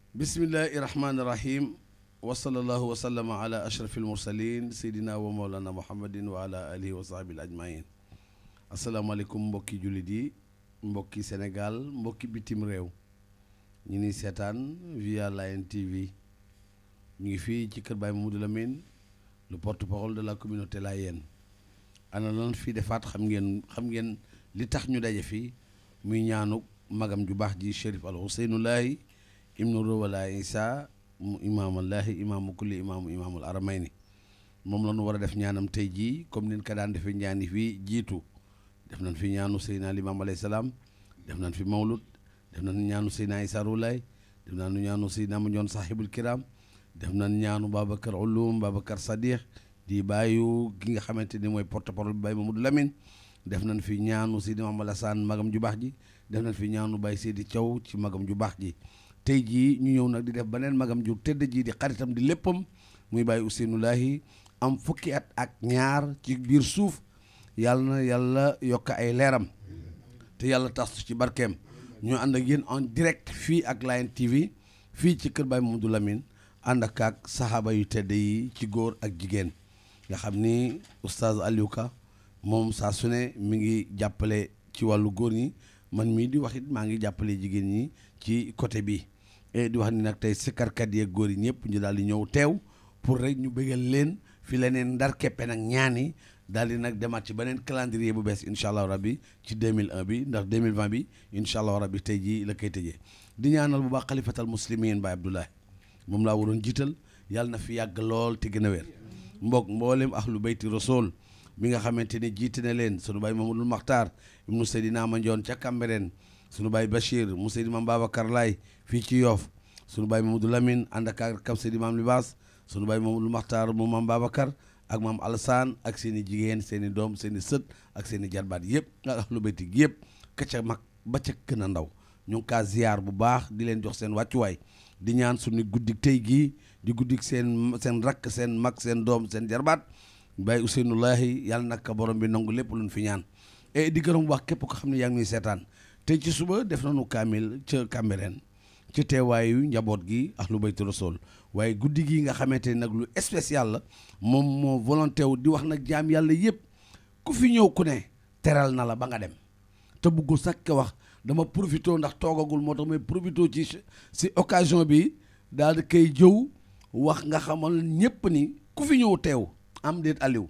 bismillahi rahmaani rahim wa sallallahu wa sallama ala ashrafil mursalin seydina wa mawlana muhammadin wa ala alihi wa sahbihi ajmain asalaamaaleykum mbokki jullit yi mbokki sénégal mbokki bitim réew ñu ni seetaan via Layeen TV ñu ngi fii ci kër Baye Mamadou Lamine le porte-parole de la communauté Layène ana lan fii defaat xam ngeen xam ngeen li tax ñu daje fii muy ñaanu magam ju baax ji Chérif al Ousseynoulahi ibnu Rawala Isa mu imaamallaahi imaamu kulli imaamu imaamul aramayni moom la ñu war a def ñaanam tey jii comme nin ko daan defee ñaani fii jiitu def nañ fi ñaanu Seydina Limaam alayhi salaam def nañ fi mawlud def nañ ñaanu Seydina Isa Roulaay def nañ ñaanu Seydina Mandione sahibul kiram def nañ ñaanu Babacar Ulum Babacar Sadiq di bàyyu ki nga xamante ni mooy porte-parole bi Baye Mamadou Lamine def nañ fi ñaanu Seydi Mamadou Alassane magam ju baax ji def nañ fi ñaanu Baye Seydi Thiaw ci magam ju baax ji tey jii ñu ñëw nag di def beneen magam ju tëdd ji di xaritam di léppam muy Baye Ousseynoulahi am fukki at ak ñaar ci biir suuf yàlla na yàlla yokk ay leeram te yàlla tas ci barkeem ñu ànd ak yéen en direct fii ak Layeen TV fii ci kër Baye Mamadou Lamine ànd ak ak saxaaba yu tedd yi ci góor ak jigéen nga xam ni oustaz Aliou Ka moom saa su ne mi ngi jàppale ci wàllu góor ñi man mii di wax it maa ngi jàppale jigéen ñi ci côté bi et di wax ni nag tey sikkarkat yeeg góor yi ñëpp ñu daal di ñëw teew pour rek ñu bëggal leen fi leneen ndar keppe nag ñaani daal di nag demaat ci beneen calendrier bu bees incha allah rabbi ci 2001 bi ndax 2020 bi incha allah rabbi tey jii la koy tëjee di ñaanal bu baax xalifatal muslimin Baye Abdoulaye moom laa waroon jiital yàlla na fi yàgg lool te gën a wér mbokk mboolem ahlu bayti rasul mi nga xamante ni jiite na leen sunu baay Mamadou Makhtar ibnu Seydina Mandione ca Cambérène sunu baay Bachir mu Seydi Maam Babacar Laay fii ci Yoff sunu baay Mamadou Lamine ànd ak kam Seydi Maam Libaas sunu baay Mamadou Makhtar mu Maam Babacar ak maam Alassane ak seen i jigéen seen i doom seen i sët ak seen i jarbaat yëpp ak ahlu bayti gi yëpp ka ca mag ba ca gën a ndaw ñu ngi kaa ziyaar bu baax di leen jox seen wàccuwaay di ñaan suñu guddik tey gii di guddik seen seen rakk seen mag seen doom seen jarbaat Baye Ousseynoulahi yàlla nag borom bi nangu lépp luñ fi ñaan et di gërëm wax képp ko xam ne yaa ngi ñuy seetaan tey ci suba def nañu kaamil ca Cambérène ci teewaayu njaboot gi ak lu bayti rasul waaye guddi gi nga xamante ni nag lu spécial la moom moo volonté wu di wax nag jaam yàlla yëpp ku fi ñëw ku ne teral na la ba nga dem te bëggul sax ka wax dama profité ndax toogagul moo tax may profité ci si occasion bi daal di koy jëw wax nga xamal ñëpp ni ku fi ñëw teew am déet Aliou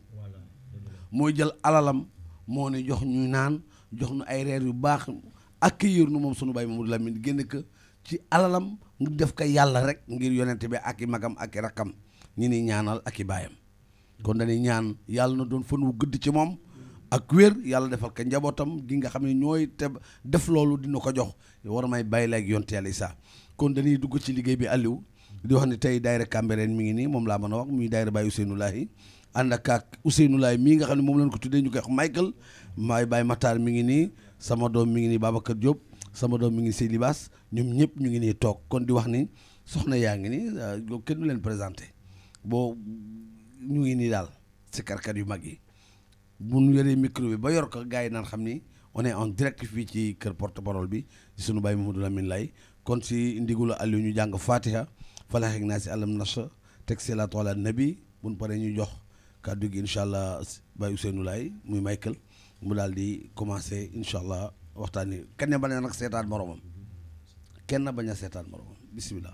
mooy jël alalam moo ne jox ñu naan jox nu ay reer yu baax accueillir nu moom sunu baay Mamadou Lamine génn ko ci alalam nga def ko yàlla rek ngir yonente bi ak i magam ak i rakkam ñi ni ñaanal ak i baayam kon dañuy ñaan yàlla na doon fan wu gëdd ci moom ak wér yàlla defal ko njabootam gi nga xam ne ñooy te def loolu dina ko jox war may bàyyi la ak yonte yàlla Isaa kon dañuy dugg ci liggéey bi Aliou di wax ne tey daayira Cambérène mi ngi nii moom laa mën a wax muy daayira Baye Ousseynoulahi ànd ak ak Ousseynoulahi mii nga xam ne moom lañ ko tuddee ñu koy wax Michael maay Baye Matar mi ngi nii sama doom mi ngi nii Babacar Diop sama doom mi ngi Sey Libaas ñoom ñëpp ñu ngi nii toog kon di wax ni soxna yaa ngi nii yow kenn du leen présenté boo ñu ngi nii daal si karkat yu mag yi bu ñu yoree micro bi ba yor ko gars yi naan xam ni on est en direct fii ci kër porte parole bi ci sunu baay Mamadou Lamine Lay kon si ndigula Aliou ñu jàng Fatiha falax ak naa si alam nasha teg salaatu ala nabi bu ñu paree ñu jox kàddu gi incha allah Baye Ousseynou Lay muy Michael mu daal di commencé incha allah waxtaan wi kenn bañ a nag seetaan moromam kenn bañ a seetaan moromam bisimilah.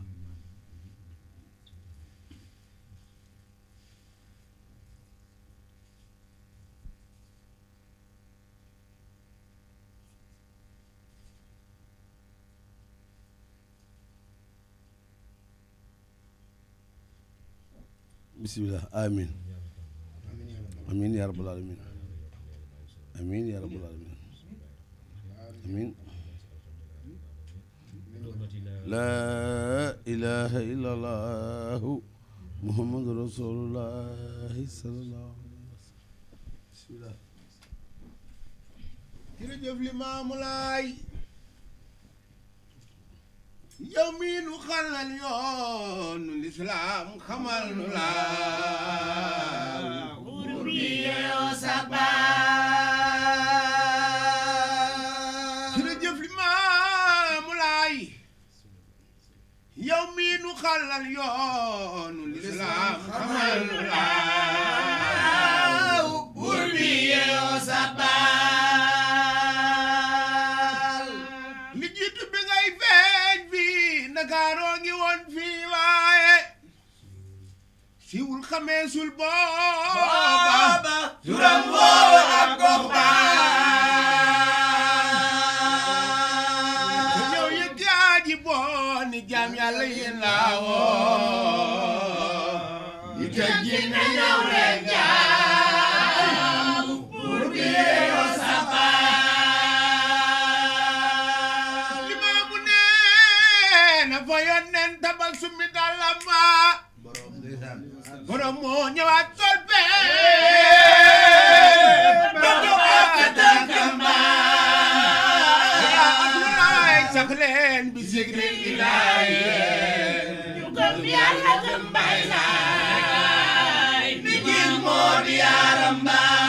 bisimilah amin amin ya rabbal alamin amin ya rabbal alamin amin laa ilaha illa allahu muhammadu rasulullahi sallallahu alayhi wa sallam bisimilah jërëjëf Limaamu Laay yow mii nu xalal yoonu lislaam xamal nu laa buur bi yeeyoo sa baay jërëjëf Limaamu Laay yow mii nu xalal yoonu lislaam xamal nu laaw buur bi yeeyoo sabal li jiitu bi ngay feeñ fii Ndakaaroo ngi woon fii waaye siwul xamee sul booba turam woowa ak gox ku ñëw yëg jaaji boo ni jaam yàlla yéen laa woo yi te jinne ñëw leen jaam buur bi yeeyoo sabal limaamu nee na fa yónneen tabal summi dàllama borom moo ñëwaat sol ba joxaat ka tànkam Abdoulaye sax leen bi sigri ilaay ñu gëm yàlla gëm bay laay bi gis moo di yaaram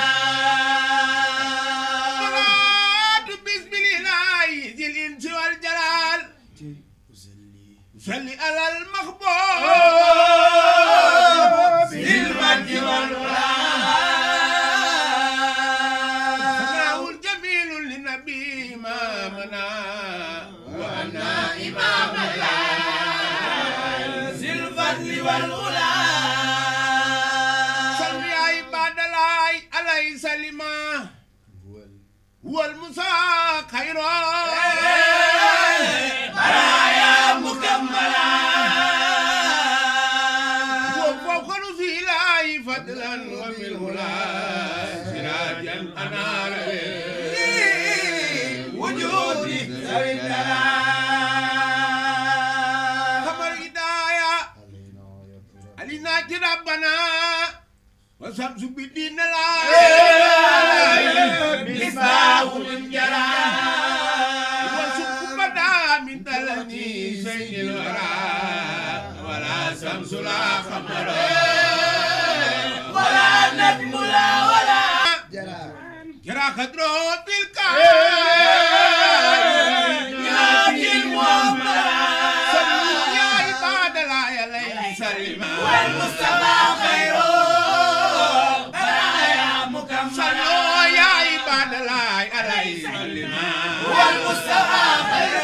baay salaatu bismillahi zil insi wal jalal salli alal maxboob bil majdi wal sanaawul jamilun li nabi maamana wa anna imaam laay sil fadli wal salli ya ibadalaay alay salima wal musa xayro baraaya mukammala وفوق رسيلاي فضلا وبالهلا سراجا انار وجودي ذوي خبر هدايا علينا ربنا وشمس بدين لا مصباح من جرى وسك بدا من تلني سيد الورى ولا شمس لا خمر ولا نجم لا ولا جرى خضرو تلك ياتي المؤمرة يا عباد الله يا ليل سلمى والمصطفى خير برايا مكملة صلوا يا عباد الله عليه سلمى والمصطفى خير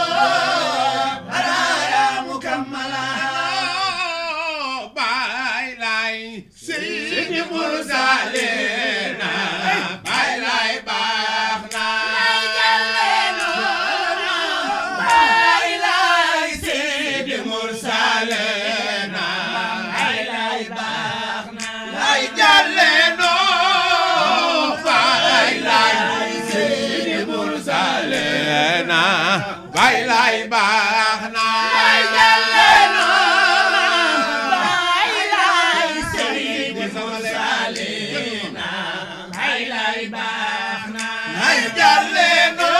برايا مكملة باي لاي سيد مرسلين باي لاي باخنا مرسلين لاي جلنا باي لاي سيد مرسلين باي لاي باخنا ay jalle no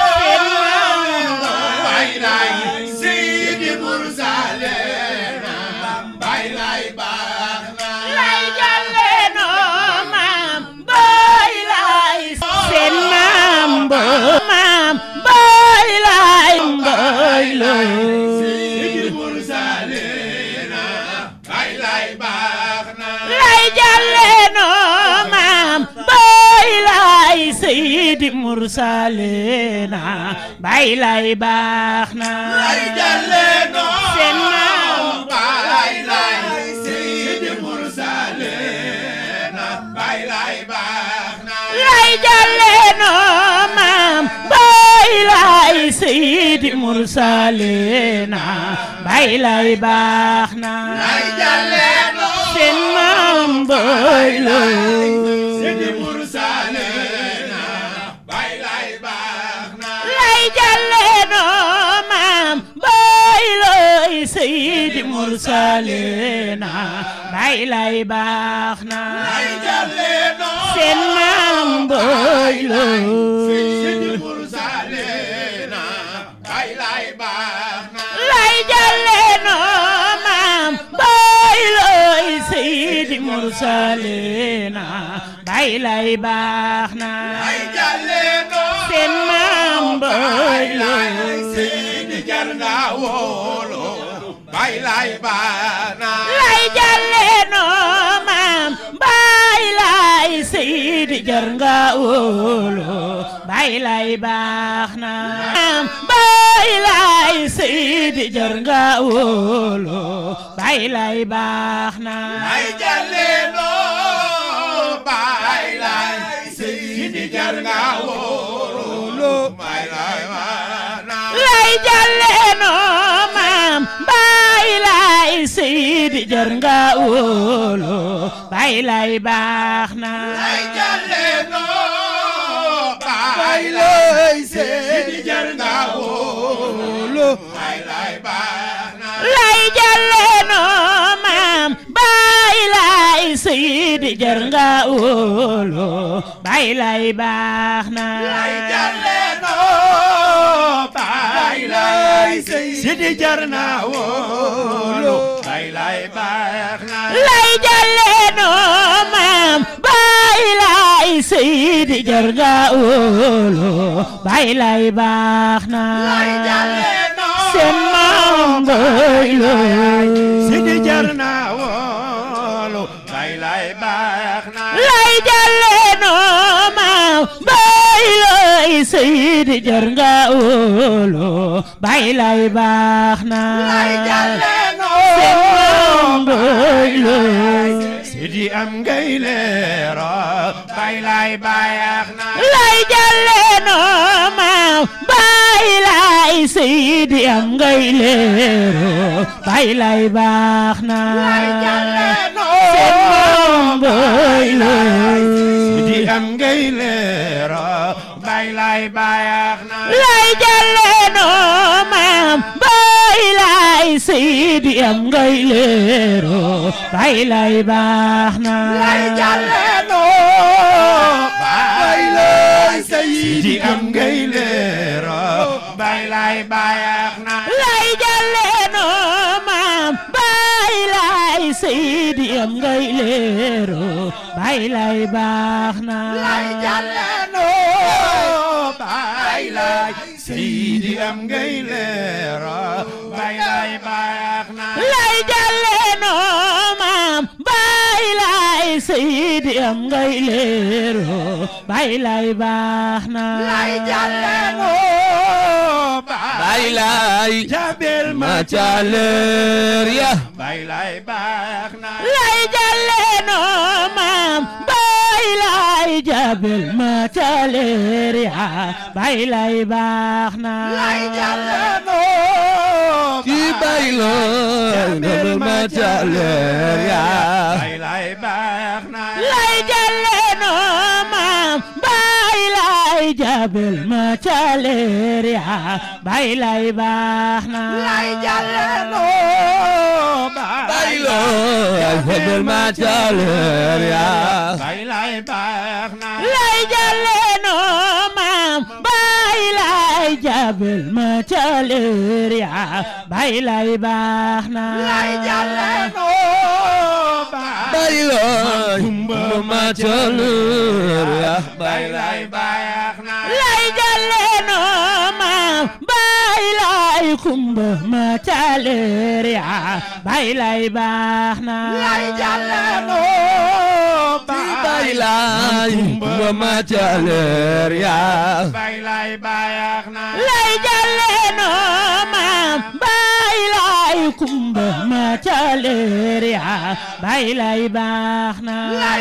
bay lay sidi mursalena bay lay baax na lay jàlle noo maam boy lay seen maam bo maam boy lay boy lay sidi mursalena bay lay baax na lay jàlle noo maam boy lay seydi mursalena bay lay baax na ay jalle no seen maam bay lay sidi mursalena bay lay baax na lay jàlle noo maam bay lay seydi mursalena bay lay baax na ay jalle no seen maam bay lay sidi mursalena bay lay baax na lay jàlle noo maam bay lay seydi mursalena bay lay baax na ay jalle no seen maam bay lay sidi mursalena bay lay baax na lay jàlle noo maam bay lay seydi mursalena bay lay baax na ay jalle no seen maam bay lay sidi jar nga wóolu bay bay lay baana lay jàlle noo maam baay lay seydi jar nga wóolu baay lay baax na maam baay lay seydi jar nga wóolu baay lay baax na ay jalle noo bay lay seydi jar nga wóolu bay lay baana lay jàlle noo maam baay lay seydi jar nga wóolu baay lay baax na ay jalle noo bay lay seydi jar nga wóolu bay lay baana lay jàlle noo maam baay lay seydi jar nga wóolu baay lay baax na ay jalle noo bay lay seydi jar nga wóolu bay lay baana lay jàlle noo maam baay lay seydi jar nga wóolu baay lay baax na ay jalle noo seen maam baay lay seydi jar nga wóolu bay lay baana lay jàlle noo maam baay lay seydi jar nga wóolu baay lay baax na ay jalle seen maam noo baay lay sidi am ngay leero bay lay bayax na lay jàlle noo maam baay lay seydi am ngay leero baay lay baax na seen maam baay lay sidi am ngay leero bay lay bayax na lay jàlle noo maam baay lay seydi am ngay leero baay lay baax na bay lay sidi am ngay leero bay lay bayax na lay jàlle noo maam baay lay seydi am ngay leero baay lay baax na bay lay sidi am ngay leero bay lay bayax na lay jàlle noo maam baay lay seydi am ngay leero baay lay baax na bay lay jabel ma caleer ya bay lay bayax na lay jàlle noo maam baay lay jabel ma caleer ya baay lay baax na ki baylo jabel ma caleer ya bay lay bayax na lay jàlle noo maam baay lay jabel ma caleer ya baay lay baax na baylo jabel ma caleer ya bay lay bayax na lay jàlle noo maam baay lay jabel ma caleer ya baay lay baax na baylo jabel ma caleer ya bay lay bayax na lay jàlle noo maam baay lay kumba ma caleer ya baay lay baax na baylay jabel ma caleer ya bay lay bayax na lay jàlle noo maam baay lay kumba ma caleer ya baay lay baax na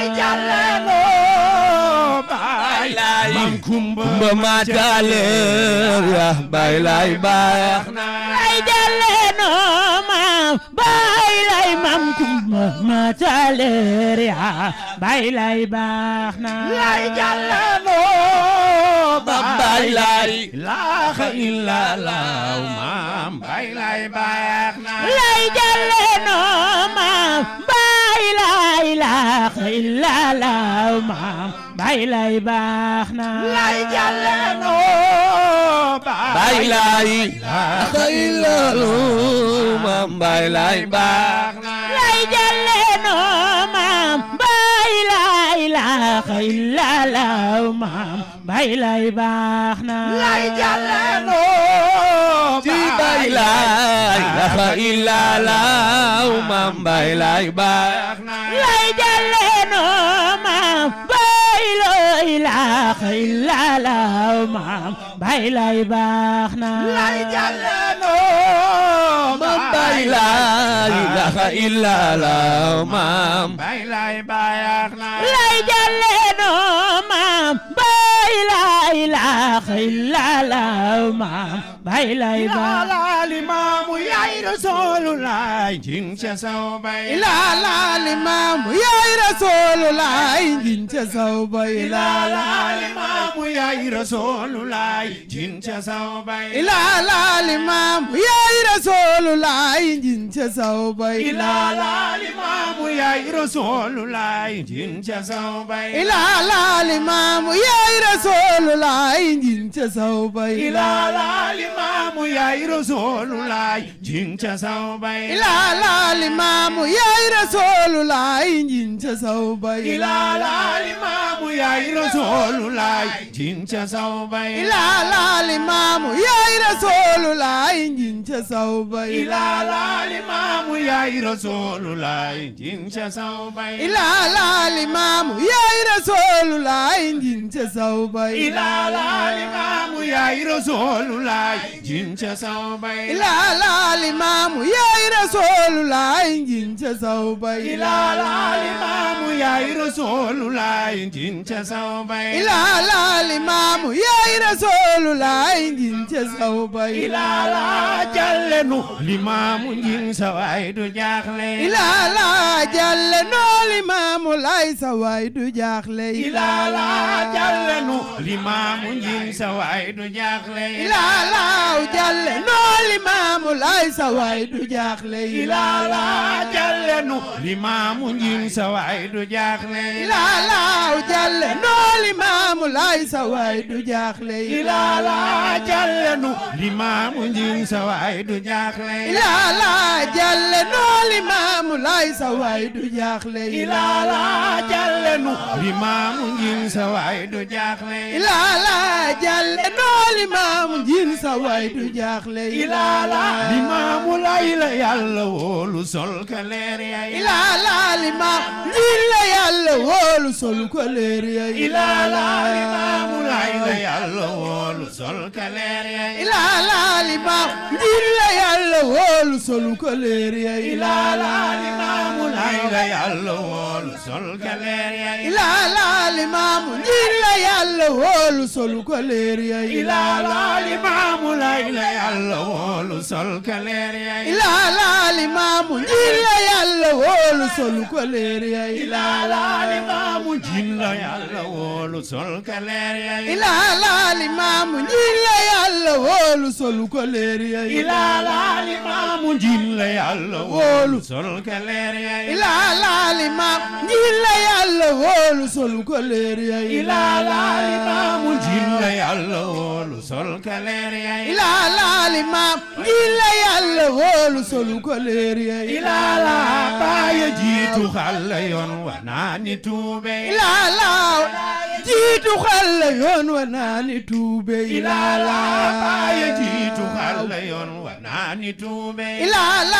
baylay kumba ma caleer ya baylay baax na lay jàlle noo maam baay lay mam kumba ma caleer ya baay lay baax na baylay ilaha illallah maam bay lay bayax na lay jàlle noo maam baay lay laax illallah maam baay lay baax na baylay xaylalu mam baylay baax lay jàlle noo maam baay lay laax illallah maam baay lay baax na ci ilaha illallah maam bay lay baax na lay jàlle noo maam bay loo ilaaha illallah maam bay lay baax na lay jàlle noo maam bay lay ilaha illallah maam bay lay baax na lay jàlle noo maam bay lay ilaaha illallah maam bay lay baax la limaamu yaay rasulullah jin ca saw bay ila la limaamu yaay rasulullah njin ca saw bay ila la limaamu yaay rasulullah jin ca saw bay ila la limaamu yaay rasulullah njin ca saw bay ila la limaamu yaay rasulullah jin ca saw bay ila la limaamu yaay rasulullah njin ca saw bay ila la limaamu yaay rasulullah jin ca saw bay ila la limaamu yaay rasulullah njin ca saw bay ila la limaamu yaay rasulullah jin ca saw bay ila la limaamu yaay rasulullah njin ca saw bay ila la limaamu yaay rasulullah jin ca saw bay ila la limaamu yaay rasulullah njin ca saw bay ila la limaamu yaay rasulullah jin ca saw bay ila la limaamu yaay rasulullah njin ca saw bay ila la limaamu yaay rasulullah jin ca saw bay ila la limaamu yaay rasulullah njin ca saw bay ila la jallenu limaamu jin sa waay du jaaxle ila la jalle noo limaamu lay sa waay du jaaxle ila la jallenu limaamu jin sa waay du jaaxle ila la jalle noo limaamu lay sa waay du jaaxle ila la jallenu limaamu jin sa waay du jaaxle ila la jalle noo limaamu lay sa waay du jaaxle ila la jallenu limaamu jin sa waay du jaaxle ila la jalle noo limaamu lay sa waay du jaaxle ila la jallenu limaamu jin sa waay du jaaxle ila la jalle noo limaamu jin sa waay du jaaxle ila la limaamu lay la yàlla wóolu sol ka leer ya ila la limaamu jin la yàlla wóolu sol ko leer ya ila la limaamu lay la yàlla wóolu sol ka leer ya ila la limaamu jin la yàlla wóolu sol ko leer ya ila la limaamu lay la yàlla wóolu sol ka leer ya ila la limaamu jin la yàlla wóolu sol ko leer ya ila la limaamu lay la yàlla wóolu sol ka leer ya ila la limaamu jin la yàlla wóolu sol ko leer ya ila la limaamu jin la yàlla wóolu sol ka leer ya ila la limaamu jin la yàlla wóolu sol ko leer ya ila la limaamu jin la yàlla wóolu sol ka leer ya ila la limaamu jin la yàlla wóolu sol ko leer ya ila la limaamu jin la yàlla wóolu sol ka leer ya ila la limaamu jin la yàlla wóolu sol ko leer ya ila la baaya jiitu xalla yoon wa naani tuube ila la jiitu xalla yoon wa naani tuube ila la baaya jiitu xalla yoon wa naani tuube ila la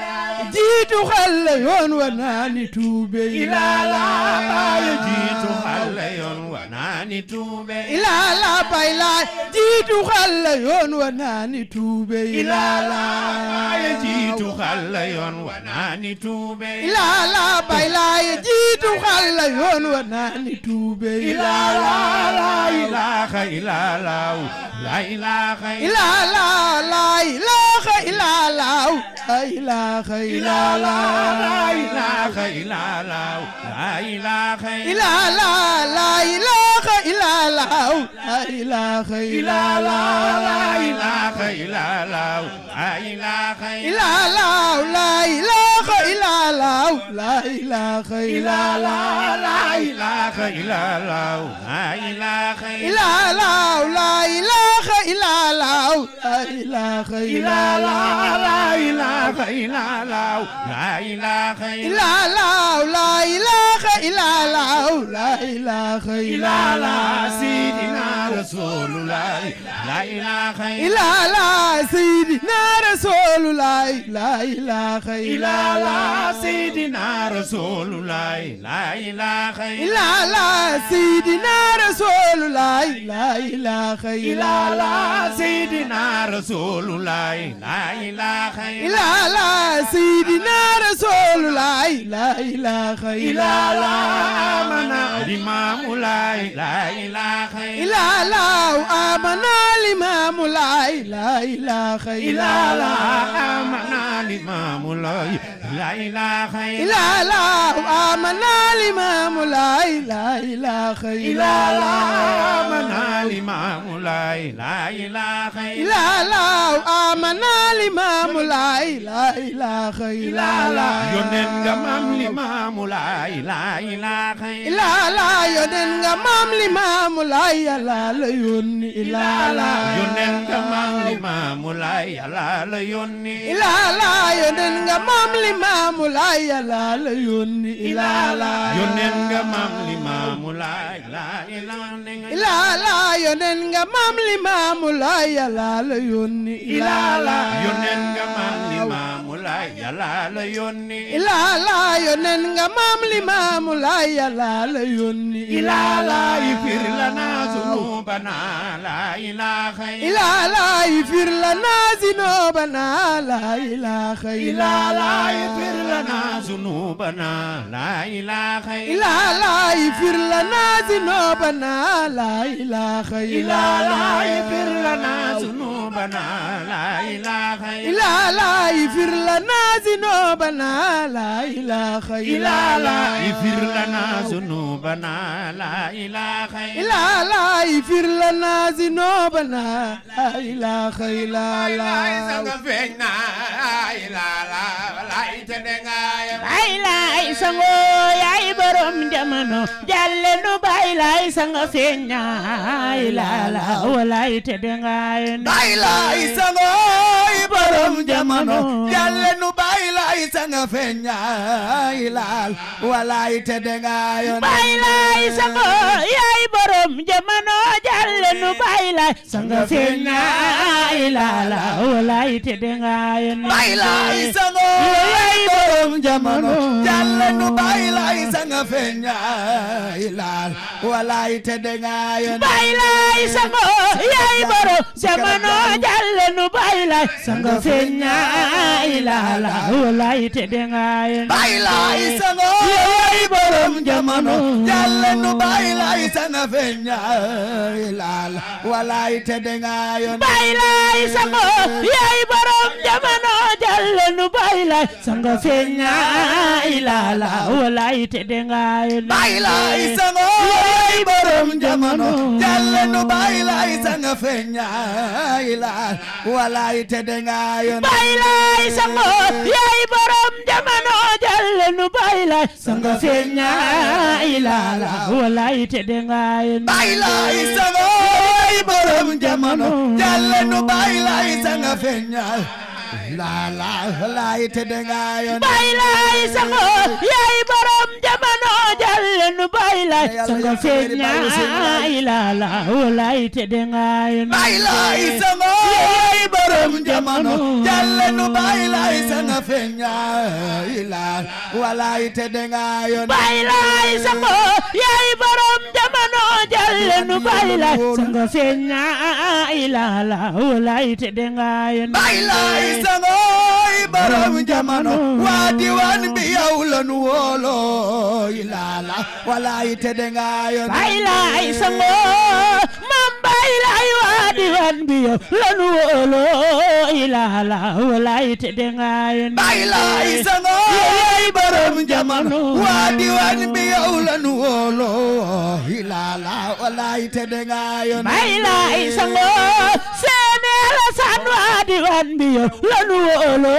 jiitu xalla yoon wa naani tuube ila la baaya jiitu xalla yoon wa naani tuube ila la bay la jiitu xalla yoon wa naani tuube ila la baaya jiitu xalla yoon wa naani tuube ila la bay la jiitu xalla yoon wa naani tuube ila la la ilaha illa la la ilaha ila la la ilaha illa la la ilaha illa la la ilaha illa la la ilaha ila la la ilaha illa la la ilaha illa la la ilaha illa la la ilaha illa la la ilaha illa la la ilaha illa la la ilaha illa la la ilaha illa la la ilaha illa la la ilaha illa la la ilaha illa la la ilaha illa la la ilaha illa la la ilaha illa la sidina rasulullah la ilaha illallah sayyidina rasulullah la ilaha illallah illallah sayyidina rasulullah la ilaha illallah sayyidina rasulullah la ilaha illallah illallah sayyidina rasulullah la ilaha illallah sayyidina rasulullah la ilaha illallah illallah amana imamu la ilaha illallah amana limamu la ilaha illallah illallah amana imamu la ilaha illallah amana limamu la ilaha illallah illallah amana imamu la ilaha illallah amana limamu la ilaha illallah yonen nga mam limamu la ilaha illallah yonen nga mam limamu la yàlla la yónni illallah yonen nga mam limamu la yàlla la yónni illallah yonen nga mam limamu la yàlla la yónni illallah yonen nga mam limamu la ilaha illallah yonen nga mam limamu la yàlla la yónni illallah yonen nga mam limamu la yàlla la yónni illallah yonen nga mam limamu la yàlla la yónni illallah ifir lana zunubana la ilaha illallah ifir lana zinobana la ilaha illallah illallah ifir lana zunubana la ilaha illallah ifir lana zinobana la ilaha illallah illallah ifir lana zunubana la ilaha illallah ifir lana zinobana la ilaha illallah illallah ifir lana zunubana la ilaha illallah ifir lana zinobana la ilaha illallah feeñ na ilala lay te dengaayam bay lay sango yaay borom jamono jalle nu bay lay sanga feeña ilala walay te dengaay bay lay sangoy borom jamono jalle nu bay lay sanga feeña ilal walay te dengayon bay lay sango yaay borom jamono jalle nu bay lay sanga feeña ilala walay te dengaay bay lay sangoy borom jamono jalle nu bay lay sanga feeña ilal walay te dengayon bay lay sango yaay borom jamono jalle nu bay lay sanga feeña ilala walay te dengaay bay lay sangoy borom jamono jalle nu bay lay sanga feeña ilal walay te dengayon bay lay sango yaay borom jamono jalle nu bay lay sanga feeña ilala walay te dengaay bay lay sangoy borom jamono jalle nu bay lay sanga feeña ilal walay te dengayon bay lay sango yaay borom jamono jalle nu bay lay sanga feeña ilala walay te dengaay bay lay sangoy borom jamono jalle nu bay lay sanga feeña la la lay te dengayon bay lay sango yaay borom jamono jalle nu bay lay sanga feeña ilala walay te dengaay bay lay sangoy borom jamono jalle nu bay lay sanga feeña ilal walay te dengayon bay lay sango yaay borom jamono jalle nu bay lay sanga feeña ilala walay te dengaay bay lay sangoy borom jamono waa diwaan bi yow la nu wóolo ilala walay te dengayon bay lay sango mam bay lay waa diwan bi yow lanu wóolo ilala walay te dengaay bay lay sangoy borom jamono waa diwaan bi yow la nu wóolo ilala walay te dengayon bay lay sango seene la san waa diwan bi yow lanu wóolo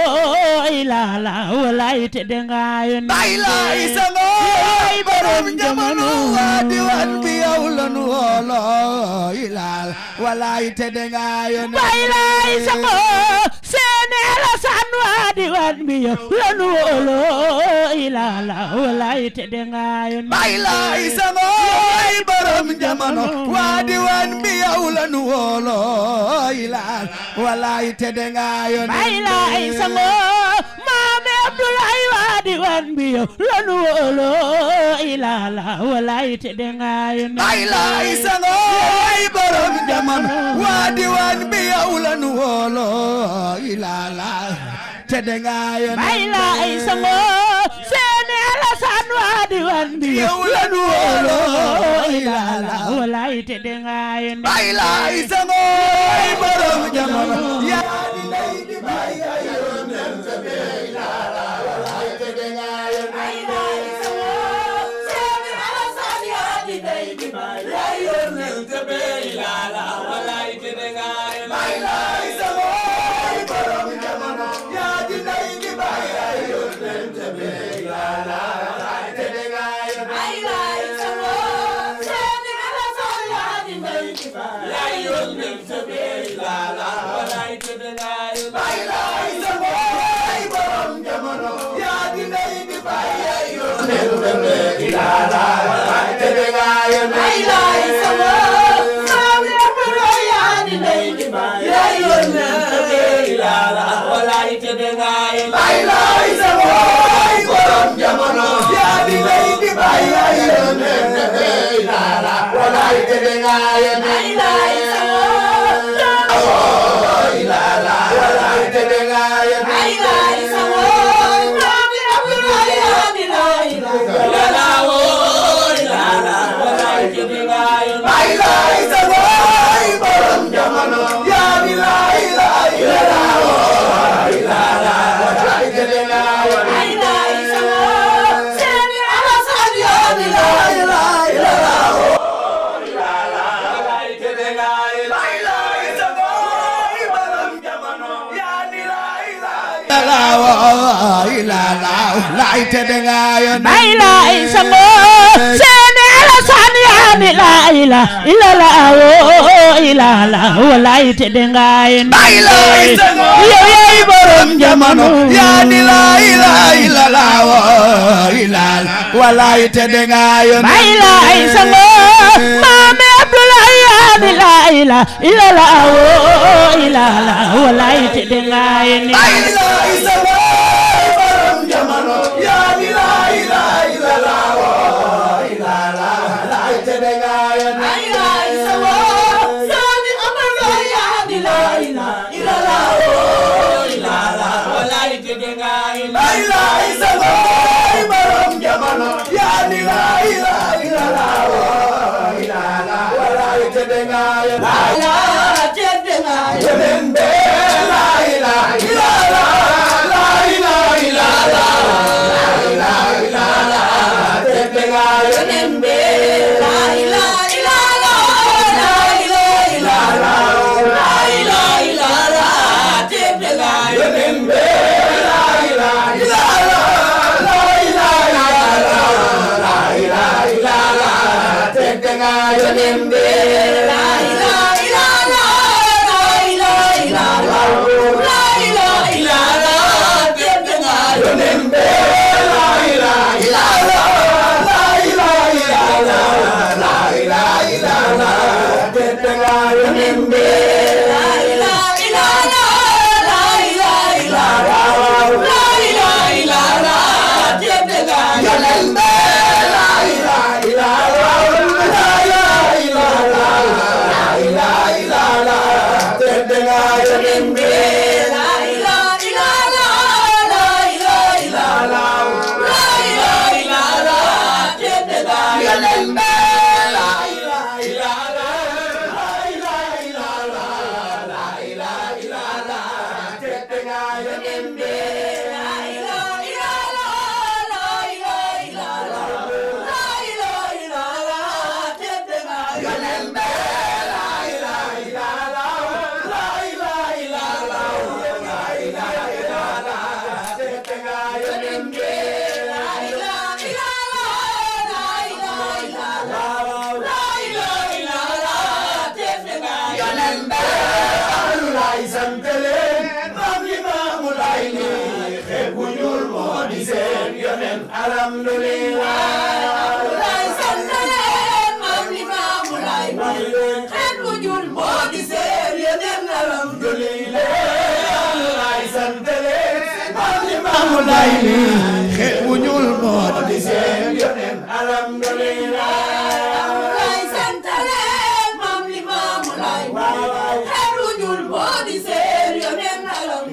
ilala walay te dengaay bay lay sangoy borom jamono waa diwaan bi yow la nu wóolo ilala walay te dengayon bay lay sango seene la san waa diwan bi yow lanu wóolo ilaa la walaay te de nga yoon bay laay sangooy borom jamono waa diwaan bi yow la nu woolo ilaal walaay te de nga yoon bay laay sango maame Abdoulaye waa diwaan bi yow lanu wóolo ilaa la walaay te de nga yoon bay laay sangooy borom jamono waa diwaan bi yow la nu woolo ilaal te de nga yoon bay laay sango seeni Alasaan waa diwaan bi yow lanu wóolo ilaa la walaay te de nga yoon bay laay sangooy borom jamono yaa di lay di bay ay yoon laay te de nga yoon bay laay sango seeni Alasaan yaa ni laa ila ila la woo ila la walaay te de nga yoon bay laay sango yow yaay borom jamono yaa ni laa ilaa ila la woo ilaal walaay te de nga yoon bay laay sango maame Abdoulaye yaa ni laa ila ila la woo ila la walaay te de nga yoon bay laay sango borom jamono yaa ni laa ilaa ila la woo ilaal walaay te de nga yoon bay laay sango borom jamono yaa ni laa ilaa ila la woo ilaal walaay te de nga yoon Yonen be la ilaha illallah, la ilaha illallah, la ilaha illallah, tete nga yonen be la ilaha illallah, la ilaha illallah, la ilaha illallah, tete nga yonen be la ilaha illallah, la ilaha illallah, la ilaha illallah, tete nga yonen be la ilaha illallah, la ilaha illallah. lay sant leen maam li maamu lay xeet wu ñuul moo di seen yeneen Amulay mi xeet wu ñuul moo di seen yoneen lay sant leen maam li maamu lay xeet wu ñuul moo di seen yeneen alam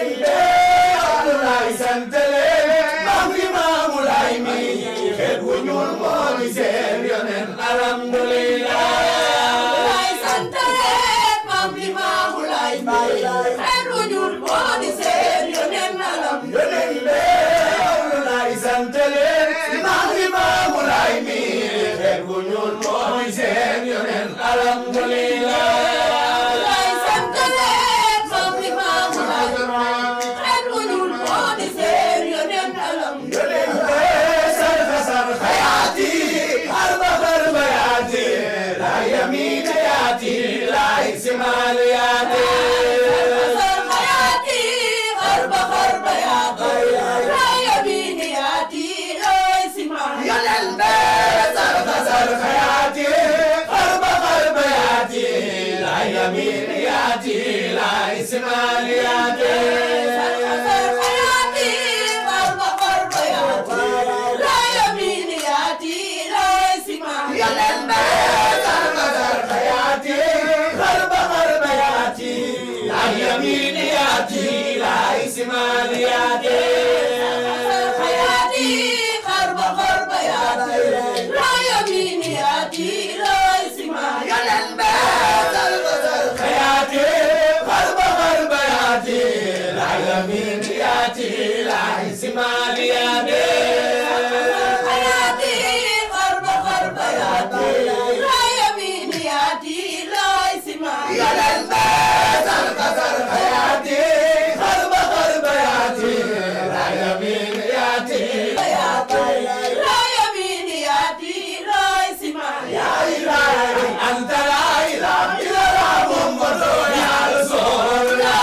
Amulay sant leen maam li maamu lay mi xeet wu ñuul moo di seen yoneen alhamdulillah lay sant leen maam li maamu lay xeet wu ñuul moo di seen yeneen alam Amulay sant leen maam li maamu lay mi xeet wu ñuul moo di seen yoneen alhamdulillah lay sant leen maam li maamu lay xeet wu ñuul moo di seen yeneen alam sarfa sarfa yaati harba harba yaati la yamina yaati la iksimal yaati sarxayaati xarba xarba yaati raaya biini yaati looy simaan yonende sarfa sarfa yaati harba harba yaati la yamina yaati la iksimal yaati sarxayaati xarba xarba yaati raaya biini yaati looy simaan yonende sarfa sarfa yaati harba harba yaati la yamina yaati la iksimal yaati sarxayaati xarba xarba yaati raaya biini yaati looy simaan yonende sarfa sarfa yaati harba harba yaati la yamina yaati la iksimal yaati sarxayaati xarba xarba yaati raaya biini yaati looy simaan yonende sarfa sarfa yaati harba harba yaati la yamina yaati raaya biini yaati looy simaan ya ilahi anta la ilaha illa muhammadu ya rasulullah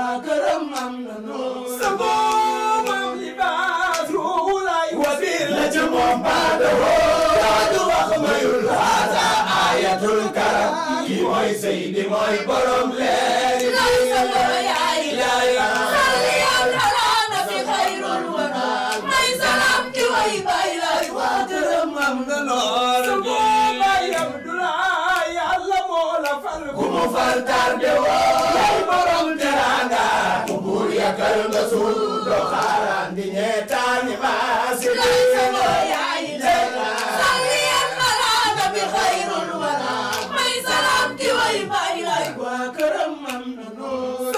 Sama mooy borom leer yi këram am na noor gi ku mu fal tarde woo yaay borom teranga ku buur yakal nga suul doo xaaraan di ñeetaani maasi waa këram am na noor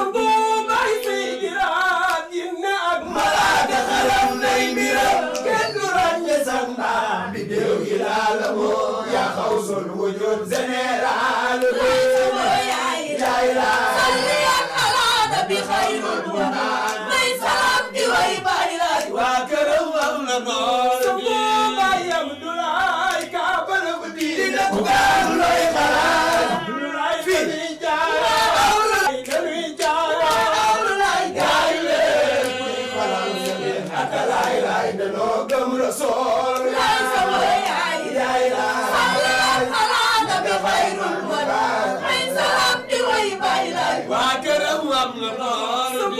malaaka xalam nay mbiram kenn du ràññe sax mbaa bi déew yi laa la woo yaa xaw sol wujud général bi yaay laa waa këram am na noor gi dina ku gaaw looy xalaat fii gaay leen xalal seen ak laay laay danoo gëm rasool yaay laa waa këram am na noor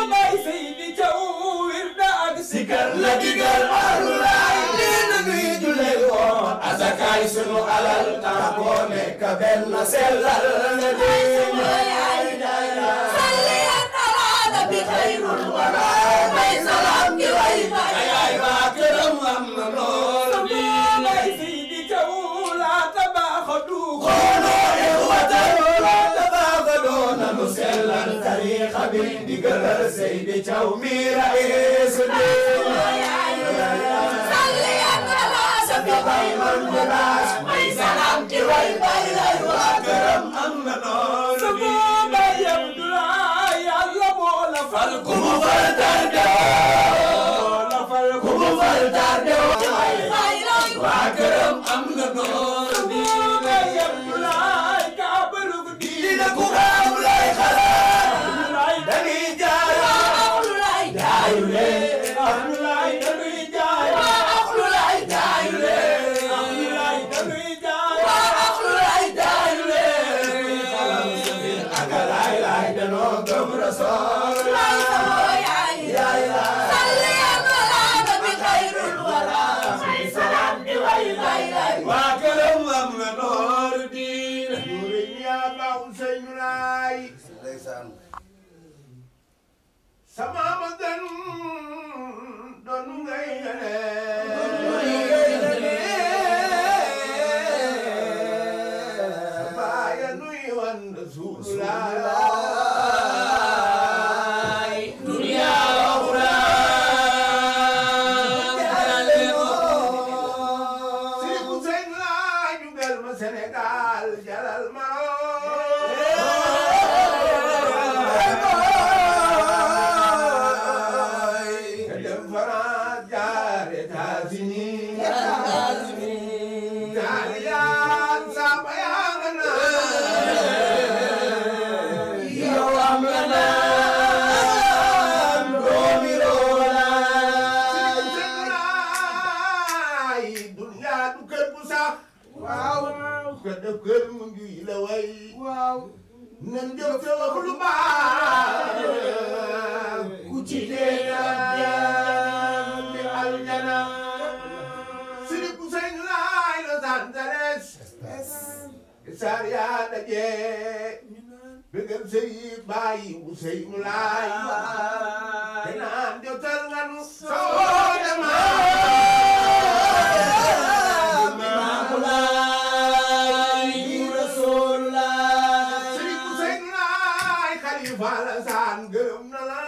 gi sikar la digal alulaay nee na nuy jullee woon asakaay sunu alal tax boo nekk benn sellal nga diine ayaay waa këram am na noor gi xooloo ixwatal laa tabaaxaloo nanu sellal tariixa bi digalal Seydi Thiaw mi ra'iis diine waa këram am na noor gi fal ku mu fal tarde woo ku mu fal tarde woo waa këram am na noor gi dina ku gaaw lay xalaat dañuy jaay jaayu leen dañuy jaay jaayu leen jaayu leen xalam seen ak laay laay danoo gëm rasool yaay laa waa këram am na noor diine sama ma gën doonu ngay yeneen baaya nuy wan Rasulullah dunya uxra Sëriñ Hussein laa jugal ma Sénégal jalal ma nga dem France jaar États-Unis Italian sama yaa nga naan yow am nga naan doomi roolaay Sëriñ dunya du kër bu sax waaw kër def kër mu ngi la way waaw nan jëm te wax lu baax ku ci dee dem di aljana Sëriñ Hussein laay Los Angeles saar yaa daje bëggal sëriñ bàyyi Hussein laay te naan jotal nga nu soo Sëriñ Hussein laay xalifa la saan gërëm na la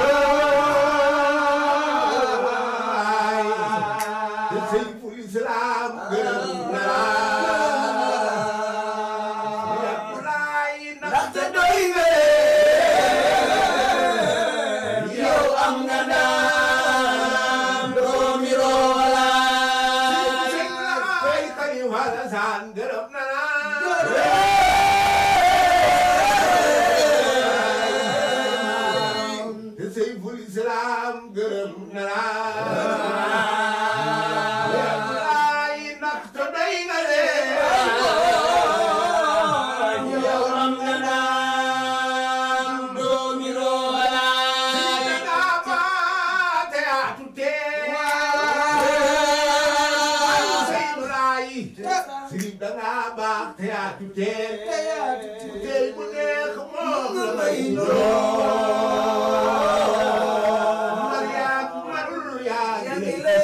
te Seyful Islam gërëm na la yàpp laay ndaxte doy nga yow am nga naan doomi roolaay Sëriñ laay xalifa la saan gërëm na la te Seyful Islam gërëm na la yàpp laay ndaxte doy nga leen yow am nga naan yaatu teel bu tey bu neex moom la may nuroo mar yaa marul yaa ngi lay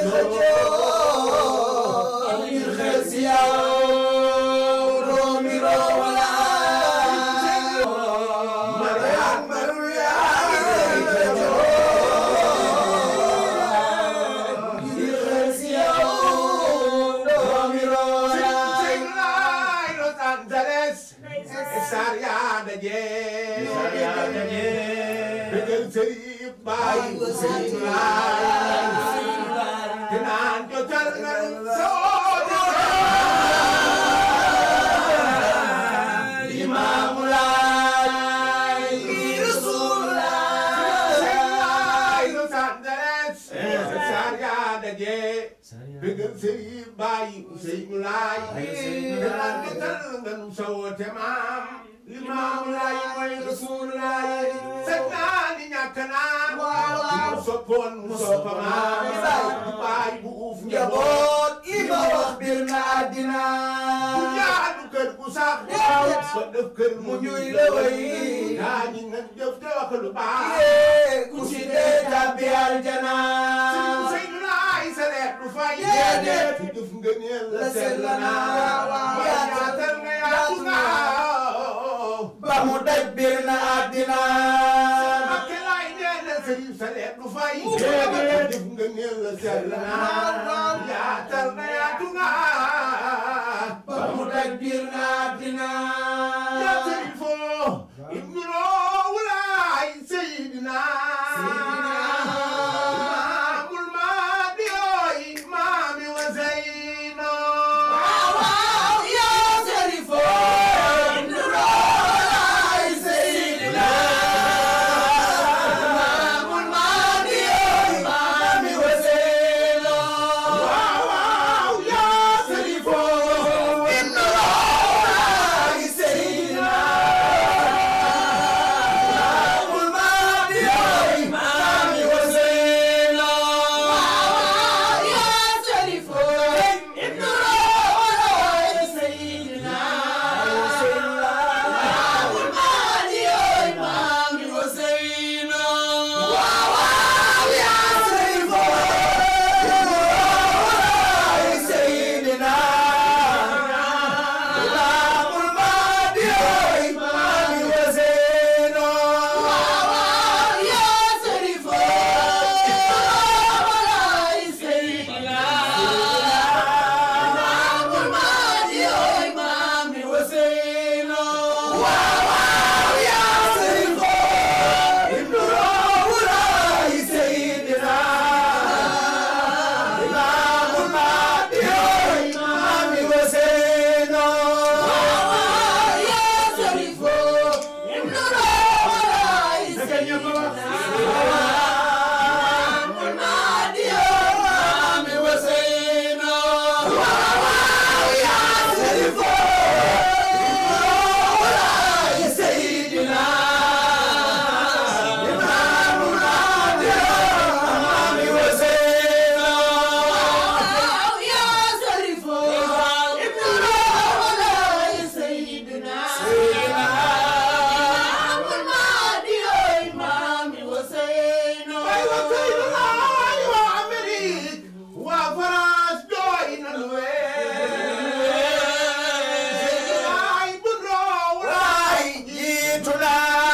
xëccoo ngir xel si yow doomi roowala mar yaa marul yaa ngi lay xëccoo ngir xel si yow doomi roowala Los Angeles Sar yaa daje Sar yaa daje Dëggal sëriñ Baay sëriñ Laay te naan jotal nga soo jotal Imaamu Laay Rasuul Laay Los Angeles Sar yaa daje dëggal sëriñ Baay sëriñ Laay te naan jotal nga soo te maam Limaamu Laay mooy Rasuul Laay sëñ naa ni ñàkk naa waaw soppoon mu soppamaa baay bu uuf njaboot li ma wax bir na àddina bu jaadu kër gu sax waaw ba def kër mu ñuy la way yaa ñi nga jëf te wax lu baax ku ci dee tàbbi aljana sëñ laay sa leer du fay Déedéet. ci jëf nga neel la La sell sell naa naa. waaw yaatal nga yaatu naa ba mu daj bir na àddina Makke laay nee na sëriñ sa leer du fay Déedéet. jëf nga neel la sell naa yaatal nga yaatu naa ba mu daj bir na àddina يا سيفو ابن الأولاي سيدنا إمام المهدي إمام وزينا ya sarifo nuraay seydina maamul maadi maami waseelo واو يا سيفو ابن الأولاي سيدنا maamul maadi maami waseelo ya sarifo ابن الأولاي سيدنا maamul maadi maami waseelo waaw ya sarifo سيدنا إمام المهدي إمام وزينا يا سريف سيدنا إمام المهدي إمام وزينا يا سريف ابن الأولى سيدنا إمام المهدي إمام وزينا يا شريف ابن الأولى سيدنا إمام المهدي إمام وزينا يا شريف ابن الأولى سيدنا إمام المهدي إمام وزينا يا شريف ابن الأولى سيدنا إمام المهدي إمام وزينا أيوة سيدنا أيوة أمريك وفراس جوين الوين سيدنا ابن الأولاي جيتنا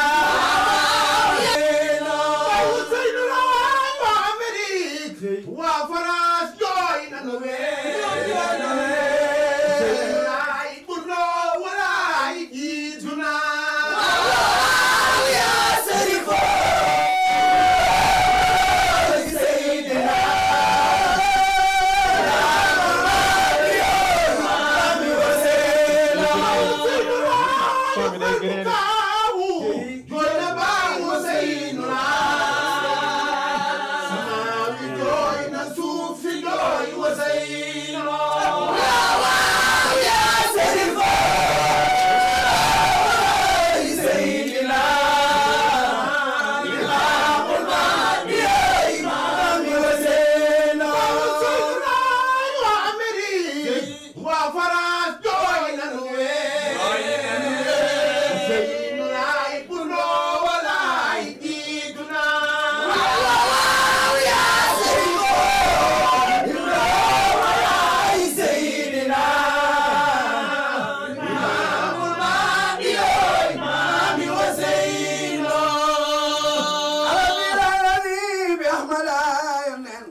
أيوة سيدنا أيوة أمريك وفراس جوين الوين سيدنا ابن الأولاي جيتنا يا شريف سيدنا إمام وزينا Sama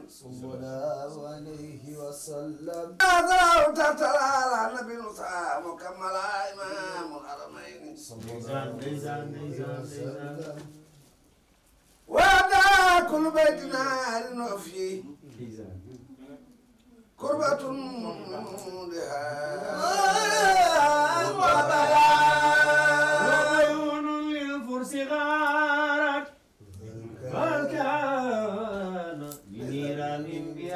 صلى الله عليه وسلم هذا ترتلى على نبي موسى مكمل إمام الحرمين صلى الله عليه وسلم وهذا كل بيت نار فيه كربة لها وعيون للفرس غارت بل كان بنيران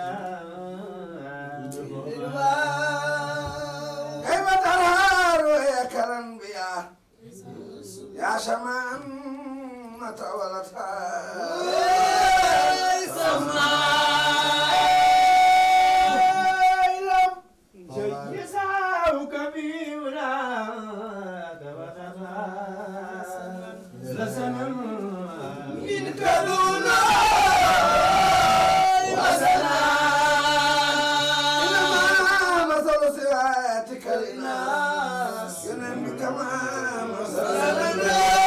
بها كيف ترهار يا كالانبياء يا شمامة ولدها يسعوك بولاك وتخاف لسنا منك دونا إنما مثل صفاتك للناس ينم كما مثل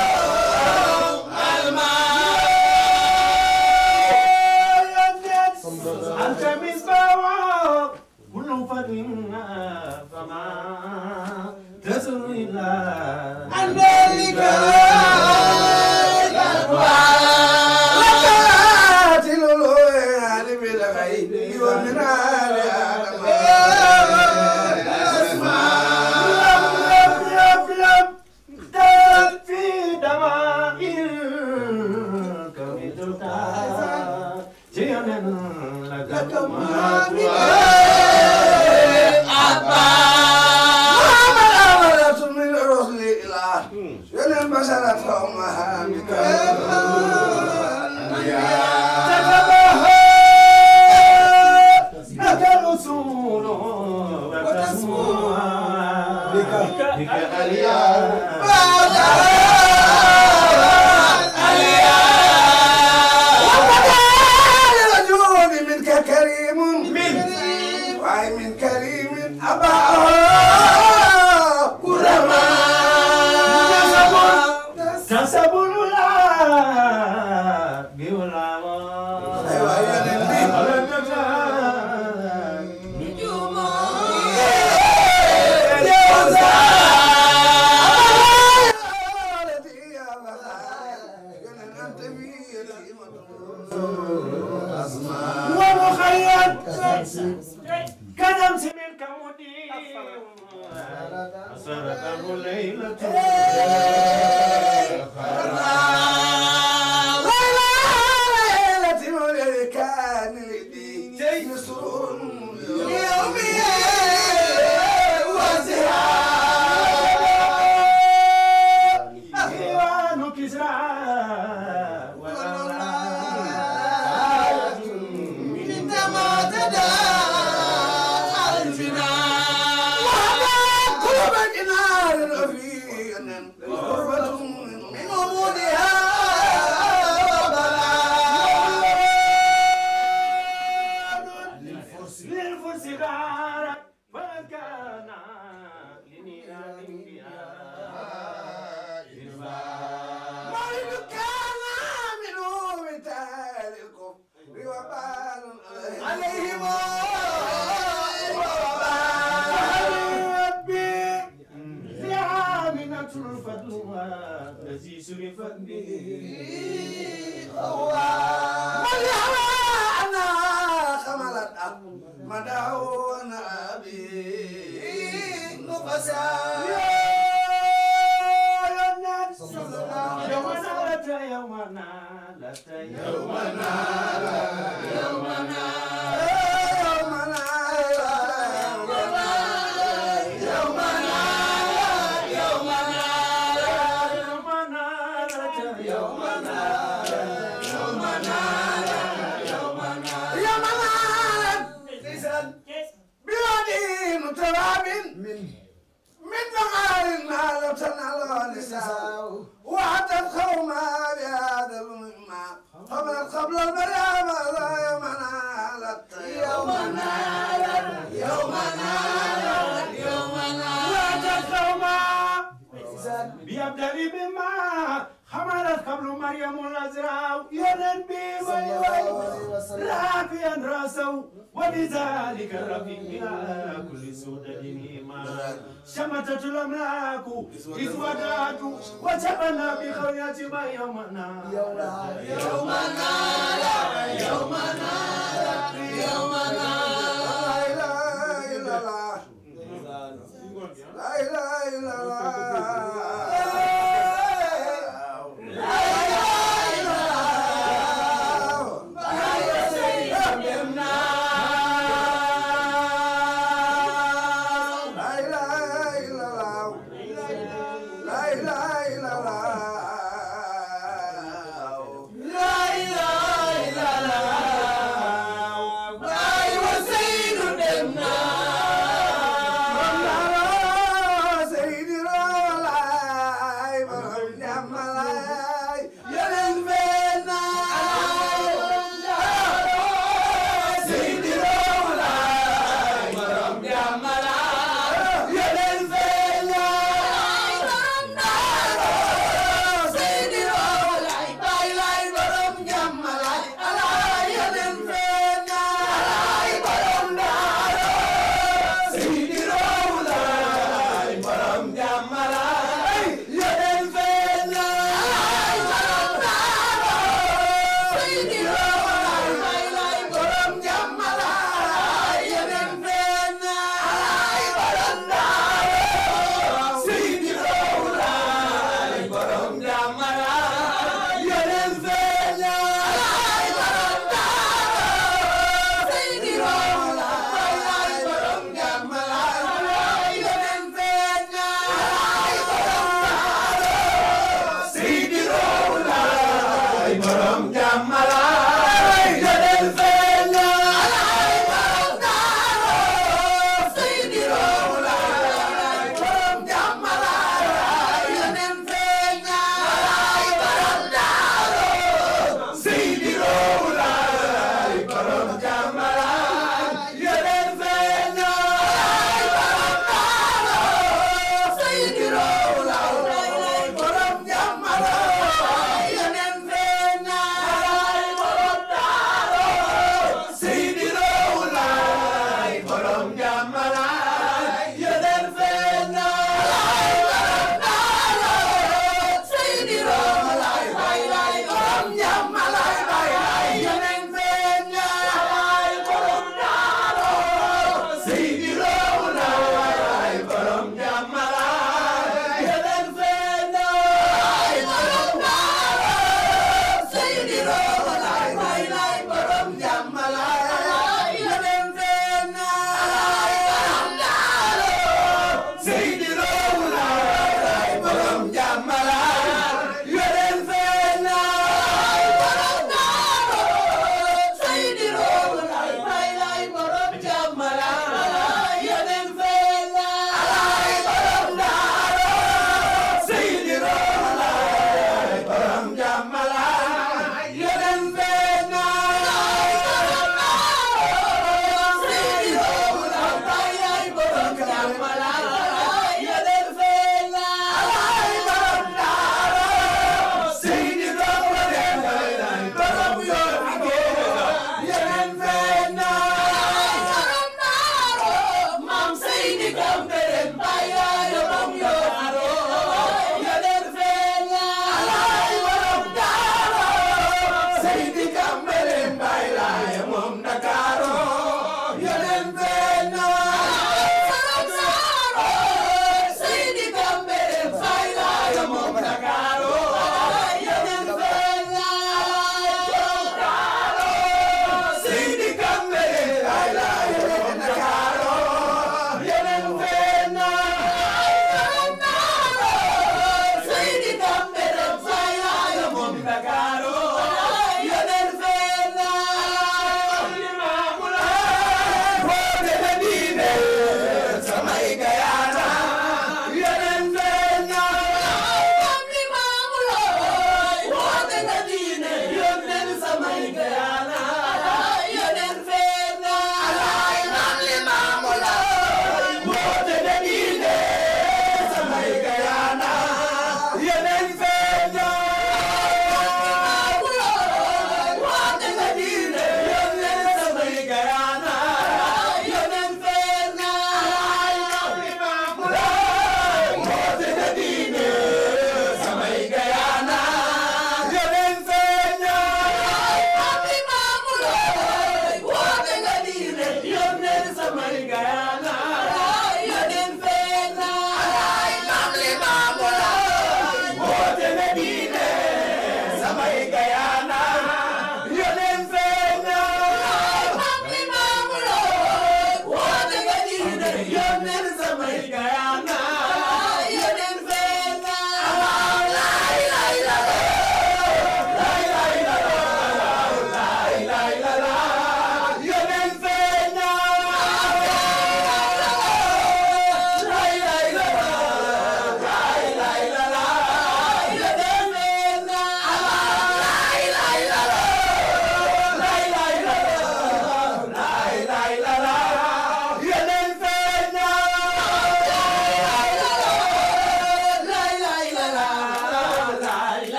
أنت مصباح كل فتنة فما تزر إلا عن ذلك قاتل الويل بالغيب ومن آل آدم في دمائر كويتك جيانا لك ما محمد أمرة من الرسل إلى ينم بشرة أمها لك الأصول وتسموها بك أليا للوجود منك كريم من وأي من كريم أباه كسب الولا بولا أيوة يا نبي ومخيط كدمس منك مدير أسرته ليلة ديوان كسرى للفرس غارت فكان لنيران بها عليهم زعامنة الفتوى الذي سرفت به والهوى أنا خملت مدعون أبي نفسا يوم نالت يوم نالت يوم يوم نالت يوم وحتى قوما بهذا المما قبل قبل المريم يوم نالت يوم نالت يوم نالت يوم وجد قوما بيبدأ بما حملت قبل مريم الأزرع ينبي ويوي رافيا راسه وبذلك الرفيق بلا كل سودة إيمان شمتت الأملاك إذ ودعت وجبنا بخوية ما يومنا يومنا يومنا يومنا لا إله إلا الله لا إله إلا الله لا إله إلا الله لا سيدنا لا إله إلا الله لا إله إلا الله لا إله إلا الله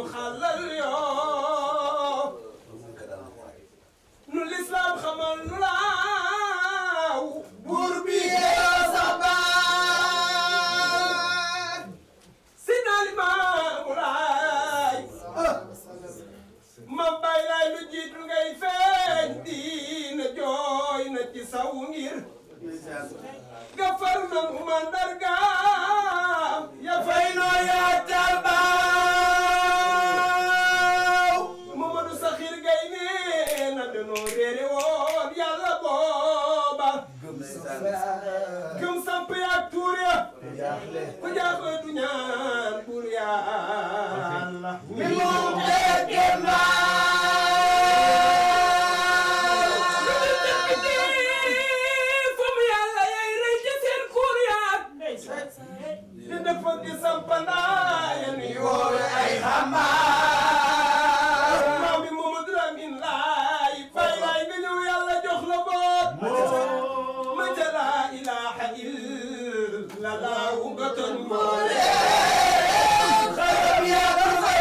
xalal yoo nu lislaam xamal nu laaw buur bi yee sa baat si naa limaamu laay ma bay laay lu jiitu ngay feeñ diina jooy na ci saw ngir gafar na mu mandargaam ya fay noo yaatal baaw Mamadou Sakhir Gaye nee na danoo réere woon yàlla booba gëm samp yaak tuur ya ku jaaxle du ñaan buur yàlla mi moom dégg foofu yàlla yay rëy ci seen kuur yaak di dafa di sampandaaya ni yoore ay xambaar maam bi Mamadou Lamine laay fay laay nga ñëw yàlla jox la boot ma ca laa ilaaha illa laahu nga toñ moole xaram yaa ko fay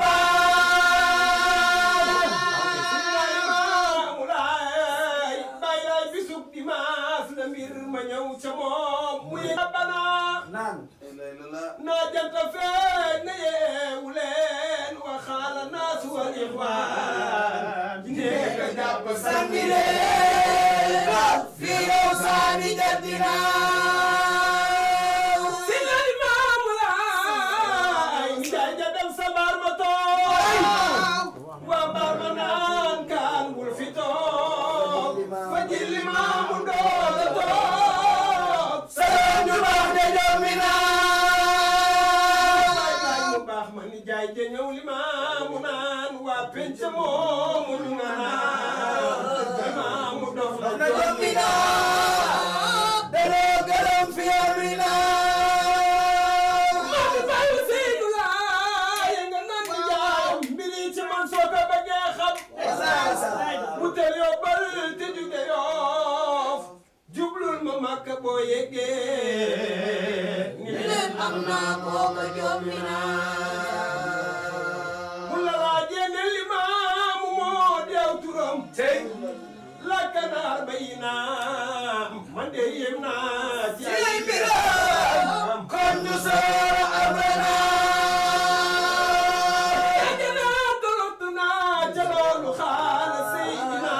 xambaar Limaamu Laay bay laay bisub dimanche la mbir ma ñëw ca moom mu yee banaa naa janta feeñ na yeewu leen waxaala naasu wal ixwaan njéega jàpp sànni leen fi yow saani jaddina si la Limaamu Laay mi jaay ja dem sa baar ma toog waa baar ma naan kaan bul fi toog fa ji Limaamu doole toog salaam ju baax de jommi naa baay mu baax ma ni jaay ja ñëw Limaamu naan waa penc moomu ñu nga naan Limaamu dof na jommi naa daloo gërëm fi yommi naa Mami Baye Seydou laay nga naan di jaayam mbiri ci man soo ko bëggee xam bu teel yóbbal te jóge yoof jublul ma makka boo yeggee ni leen am naa kooka jommi naa bu la laajee ne limaamu moo deew turam tey lakkanaar bay naam man de yem naa ci ay mbiram kon ñu soora amana yajana tolottu naa ca loolu xaala seydina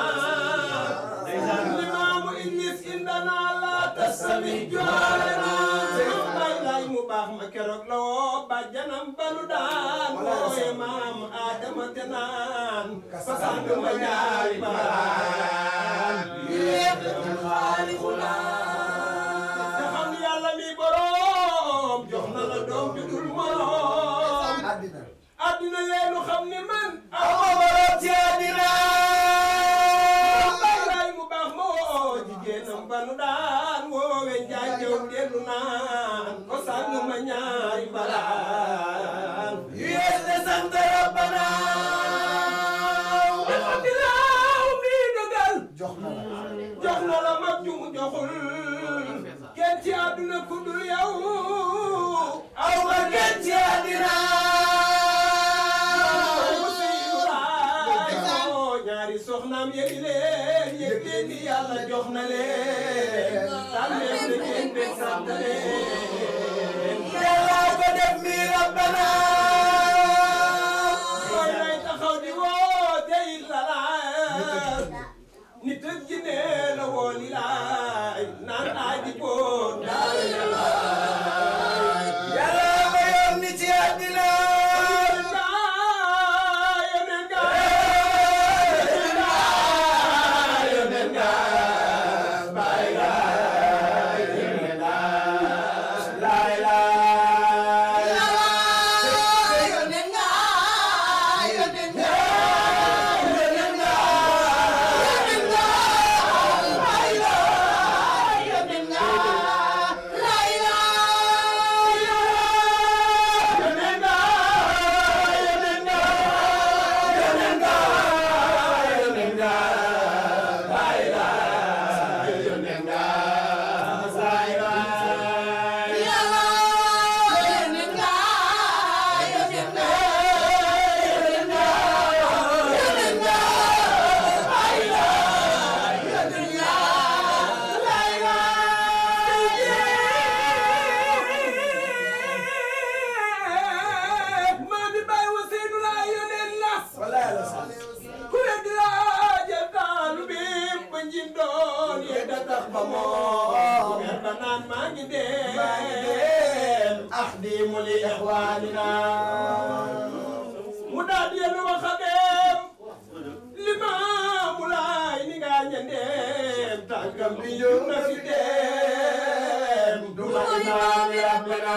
limaamu iblis indana la tasami joolana bay lay mu baax ma keroog la woo bàjjanam balu daan wooye maam Adama te naan fasang ma ñaari balaan yéex xaalixula te xam ni yàlla mi borom jox na la doom ju dul morom addina leenu xam ni man aw ma borom ci addina bay lay mu baax ma woo jigéenam banu daan woowe njaay jëw dellu naan ko sang ma ñaari balaan yées de sant rabbana alhamdulillah mi dogal jox na la mag ju mu joxul kenn ci àdduna ku dul yow aw ma kenn ci àddina ñaari soxnaam yëgi leen yëg leen ni yàlla jox na leen tànneef na ngeen bég sant leen yàlla ko def mi rabbana mooy lay taxaw di woote it la laay nit ak jinne la woo li laay naan aaji boon daay la laay yàlla ma yónni ci àddina yónneen ga yónneen ga baay ga yónneen ga لإخواننا مناديا وخدم limaamu laay ni nga ñandeem tànkam bi jóg na fi dem duma imaam rabbana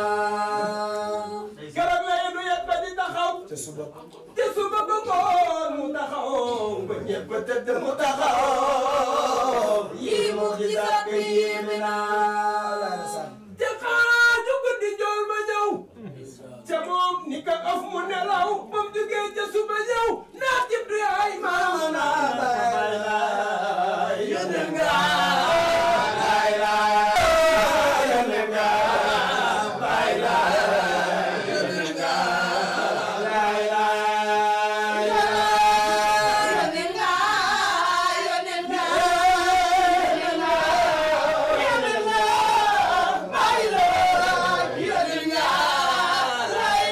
garab la yendu yet ba di taxaw te suba te suba ba ngoon mu taxaw ba ñëpp tëdd mu taxaw yii mu gisaat bi yéeme naa te xaaju guddi jool ma ñëw ca moom ni ka af mu nelaw ba mu jógee ca suba ñëw naa jib du yaay maama naa bay laay yónneen nga laay laay yónneen nga bay laay yónneen nga laay laay Yónneen nga yónneen nga yónneen nga yónneen nga bay laay yónneen nga laay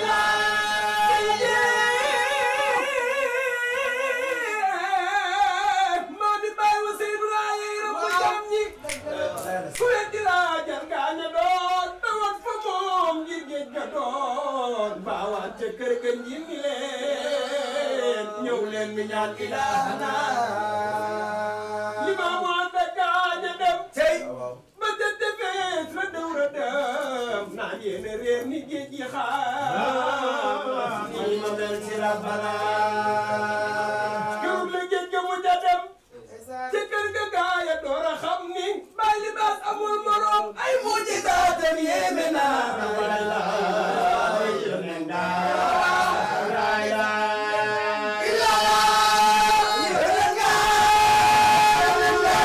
laay maa mi bàyyi wa Seydou Laye rabbu jam ñi ku leen di laajal gaaña doon tawat fa moom ngir géej ga doon baawaan ca kër ga ñi ni leen ñëw leen mi ñaan ilaahana li maa mu ànd ak gaaña dem tey ba tëdd fees la dëw ra dem naan yéen a réer ni géej gi xaar ni ma mel ci rabbana kërug la géej ga mu ja dem ci kër ga gaaya door a xam ni bàyyi libaas amul morom ay mujjizaatam yéeme naa wallaay yónneen daa laay laay ilaah yónneen nga yónneen nga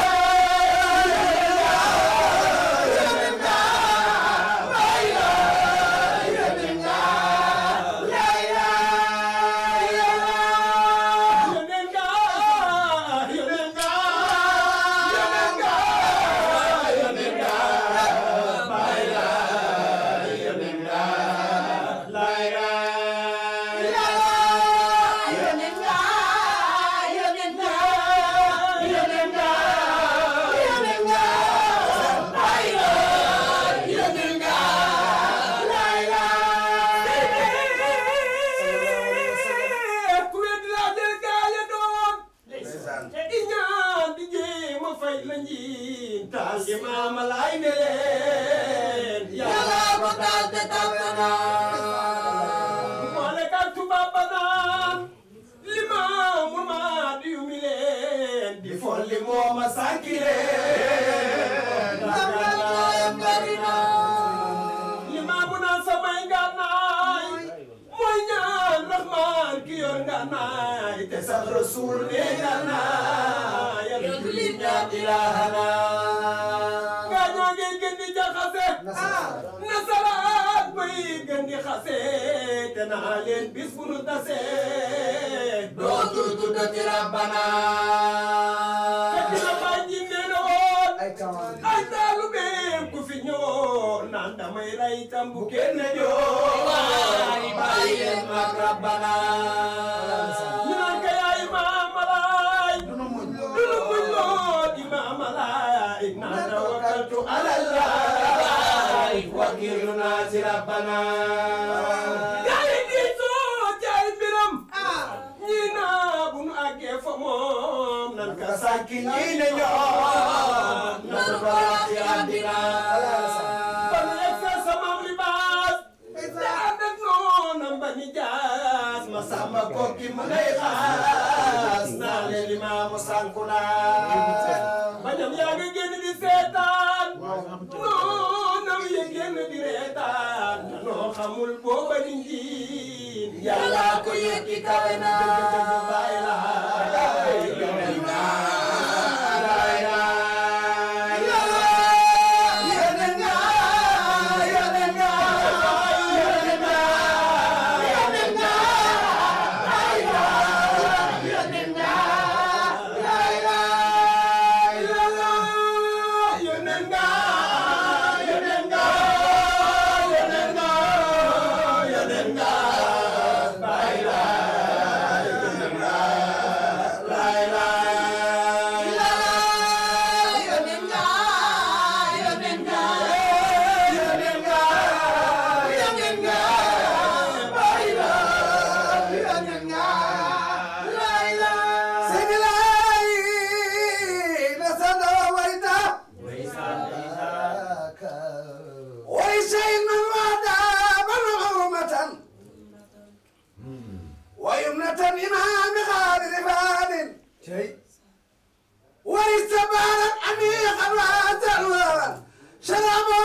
yónneen nga laay laay yónneen nga laay laay yónneen nga yónneen nga yónneen nga yónneen nga laay laay yónneen nga laay laay yónneen nga yónneen nga yónneen nga yónneen nga laay laay yónneen nga laay laay ku wet laa jël gaa ya doon i ñaan di jéem a fay la njiin taal gi maama laay ne leen yàlla ko taal te tàkk naa boole ka tubaab ba naan li maamu maa di yu mi leen di folli mooma sànki leen li maamu naan samay ngànnaay mooy ñaan raxmaan ki yor ngànnaay te sax rasul ne ngànnaay yàlla julli ñaan ilaahana gaañoo ngi gën di jaxase nasaraat bay gën di xase te naa leen bis bu nu tase dootul tuddati rabbana fekk na baay ji nee na woon ay taalubeem ku fi ñëwoon naan damay rey tam bu kenn joo waay bàyyi leen mag rabbana ñu naan ka yaay maamalaay dunu muñ lool imaamalaay naan tawakkaltu alallaay wakiilu naa ci rabbana gaa yi di soo jaay mbiram ñii naa bu nu àggee fa moom nan ka sànki ñii ne ñoom nan ko ci àddina ba nu egsa sama libaas te ànd ak noonam ba ni jaas ma sàmba kokki mu ngay xaas naa leen limaamu sànku naa bañam yaa ngi génn di seetaan noonam ya génn di reetaan noo xamul booba di njiin yàlla ko yëkki kawe na baay laay yoneen naa laay laay yoneen naa yoneen naa yoneen naa yoneen naa laay laay yoneen naa laay laay yoneen naa yoneen naa yoneen naa yoneen naa laay laay yoneen naa laay ويمنة إمام خالد فادل واستبانت عميقا وأزلوا شرابا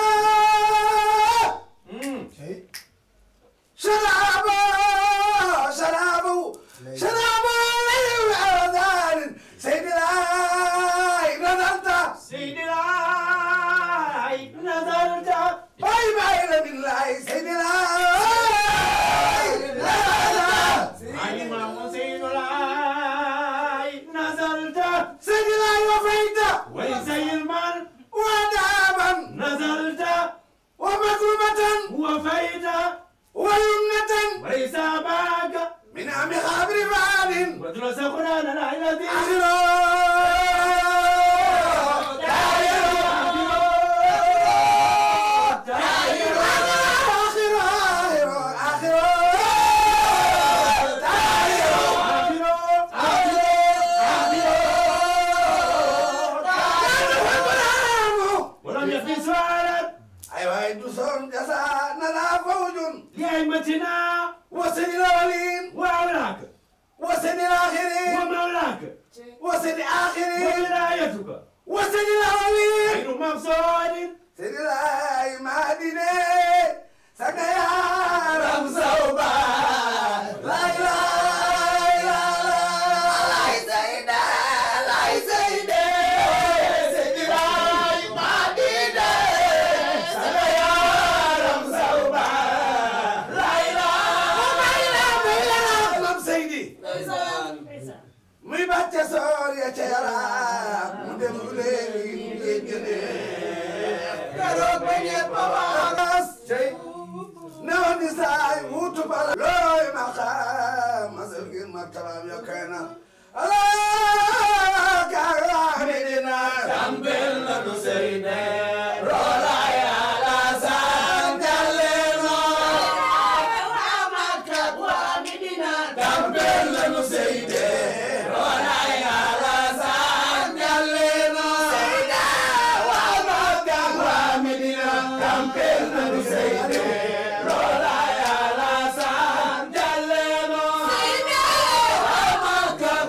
شرابا شرابا شرابا وأذان سيد الله نظرت سيد الله نظرت باي باي من الله سيد الله نظرت علم سيد الله نظرت سيد الله وفيت ولزي المال ودابا نظرت ومكرمة وفيت ويمنة وليس باك من عم خابر فعل ودرس قرآن الذي ولم يكن سؤالا لأئمتنا وسن الأولين وأولاك وسن الآخرين ومولاك وسن الآخرين وولايتك وسن الأولين غير مقصود سيد الله مهديني سكيا رمزوبا لا إله إلا الله سيدنا لا سيدنا سيد الله مهديني سكيا رمزوبا لا إله إلا الله سيدي muy bàcce soor ya ca yaraam mu dem lu léegi mu jéggale keroog ba ñëpp a waas cey newoon di saay wuutu bala looy ma xaam masal ngir martabaam yokkay na alaa kaa medina tambel na nu seyne roola yàlla saan jalle noo waa Makka waa Medina tambel na nu seyne roola yàlla saan jalle noo seyne waa Makka waa Medina tambel na nu seyne roola yàlla saan jalle noo seyne waa Makka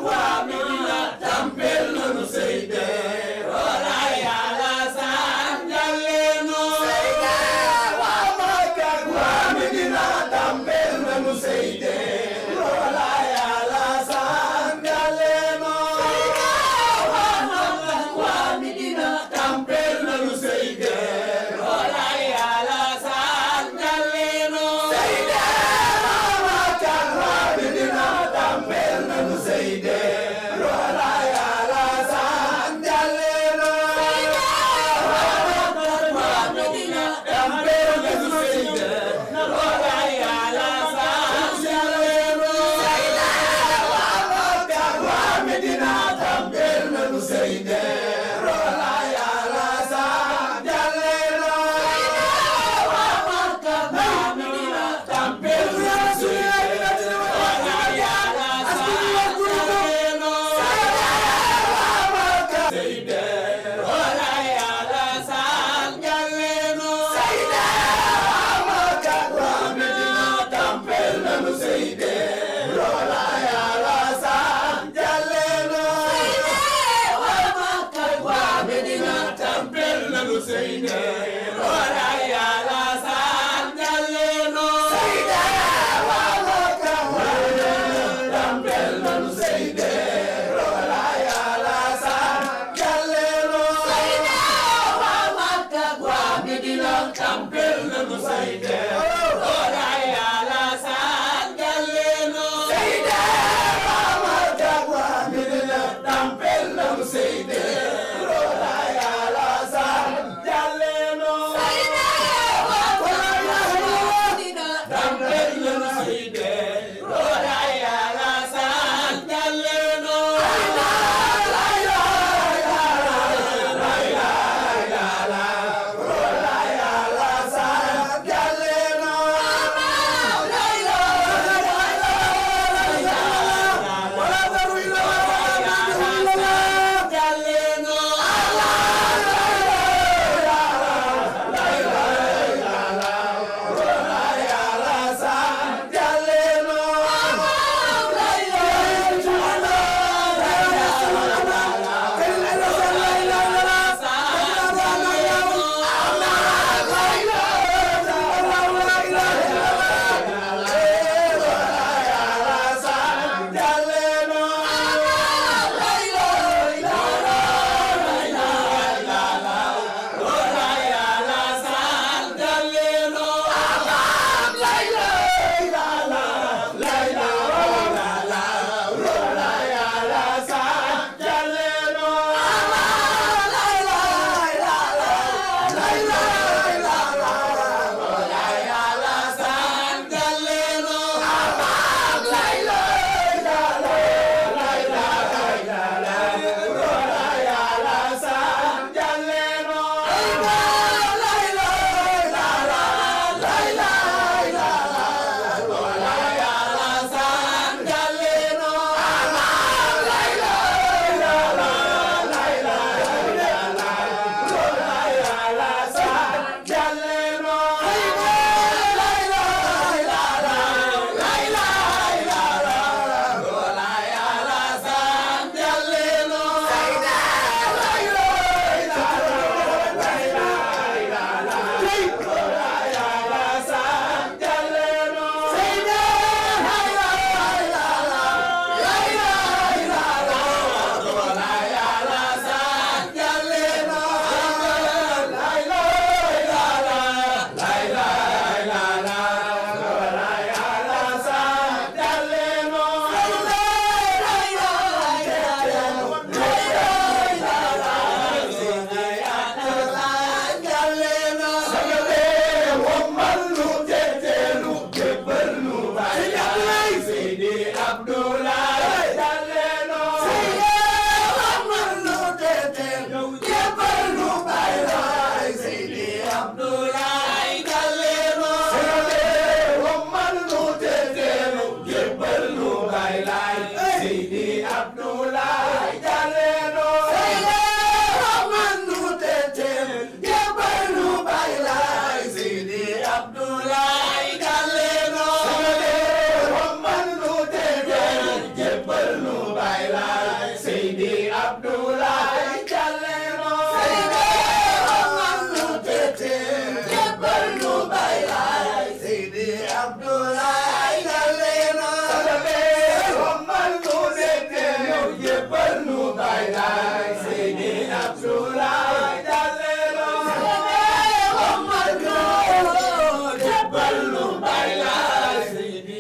Abdoulaye Jalena Salabe Romal nu dete yow jébbal nu Baay Laay Seydi Abdoulaye Jalena Salabe Romal nu jébbal nu Baay Laay Seydi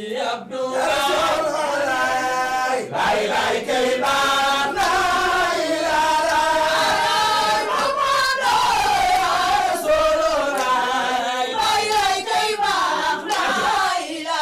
Abdoulaye Baay Laay kay baax na Baay Laay kay baax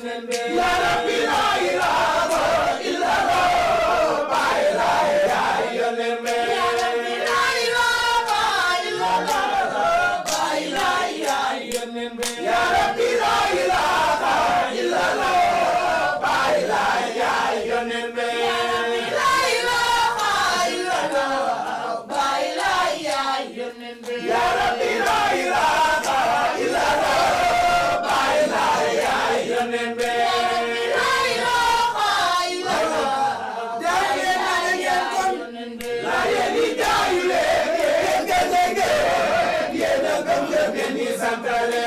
Ya Rabbi la ilaha illallah Baay Laay yaay yónneen be Ya Rabbi la ilaha illallah Baay Laay yaay yónneen be Ya Rabbi la ilaha illallah Baay Laay yaay yónneen be Ya Rabbi la ilaha illallah Baay Laay yaay yónneen be Ya Rabbi la ilaha illallah Baay Laay yaay yónneen be La ilaha illallah Daaye na ngeen kon la yéen i jaayu leen ngeen nga dégg yéen a gëm gëm ngeen di santale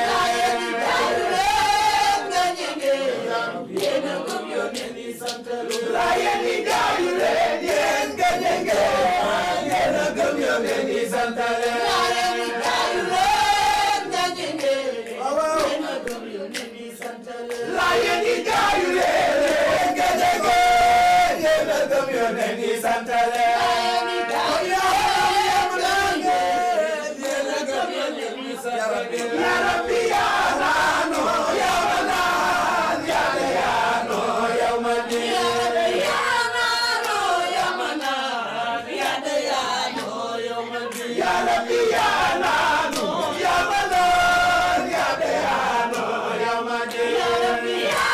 la yéen i jaayu leen yéen nga dégg yéen a gëm gëm ngeen di santale la yéen i jaayu leen yéen nga dégg yéen a gëm ngeen di santale Ya Rabbi ya Nano ya Manan ya Dayano ya Madi Ya Rabbi ya Nano ya Manan ya Dayano ya Madi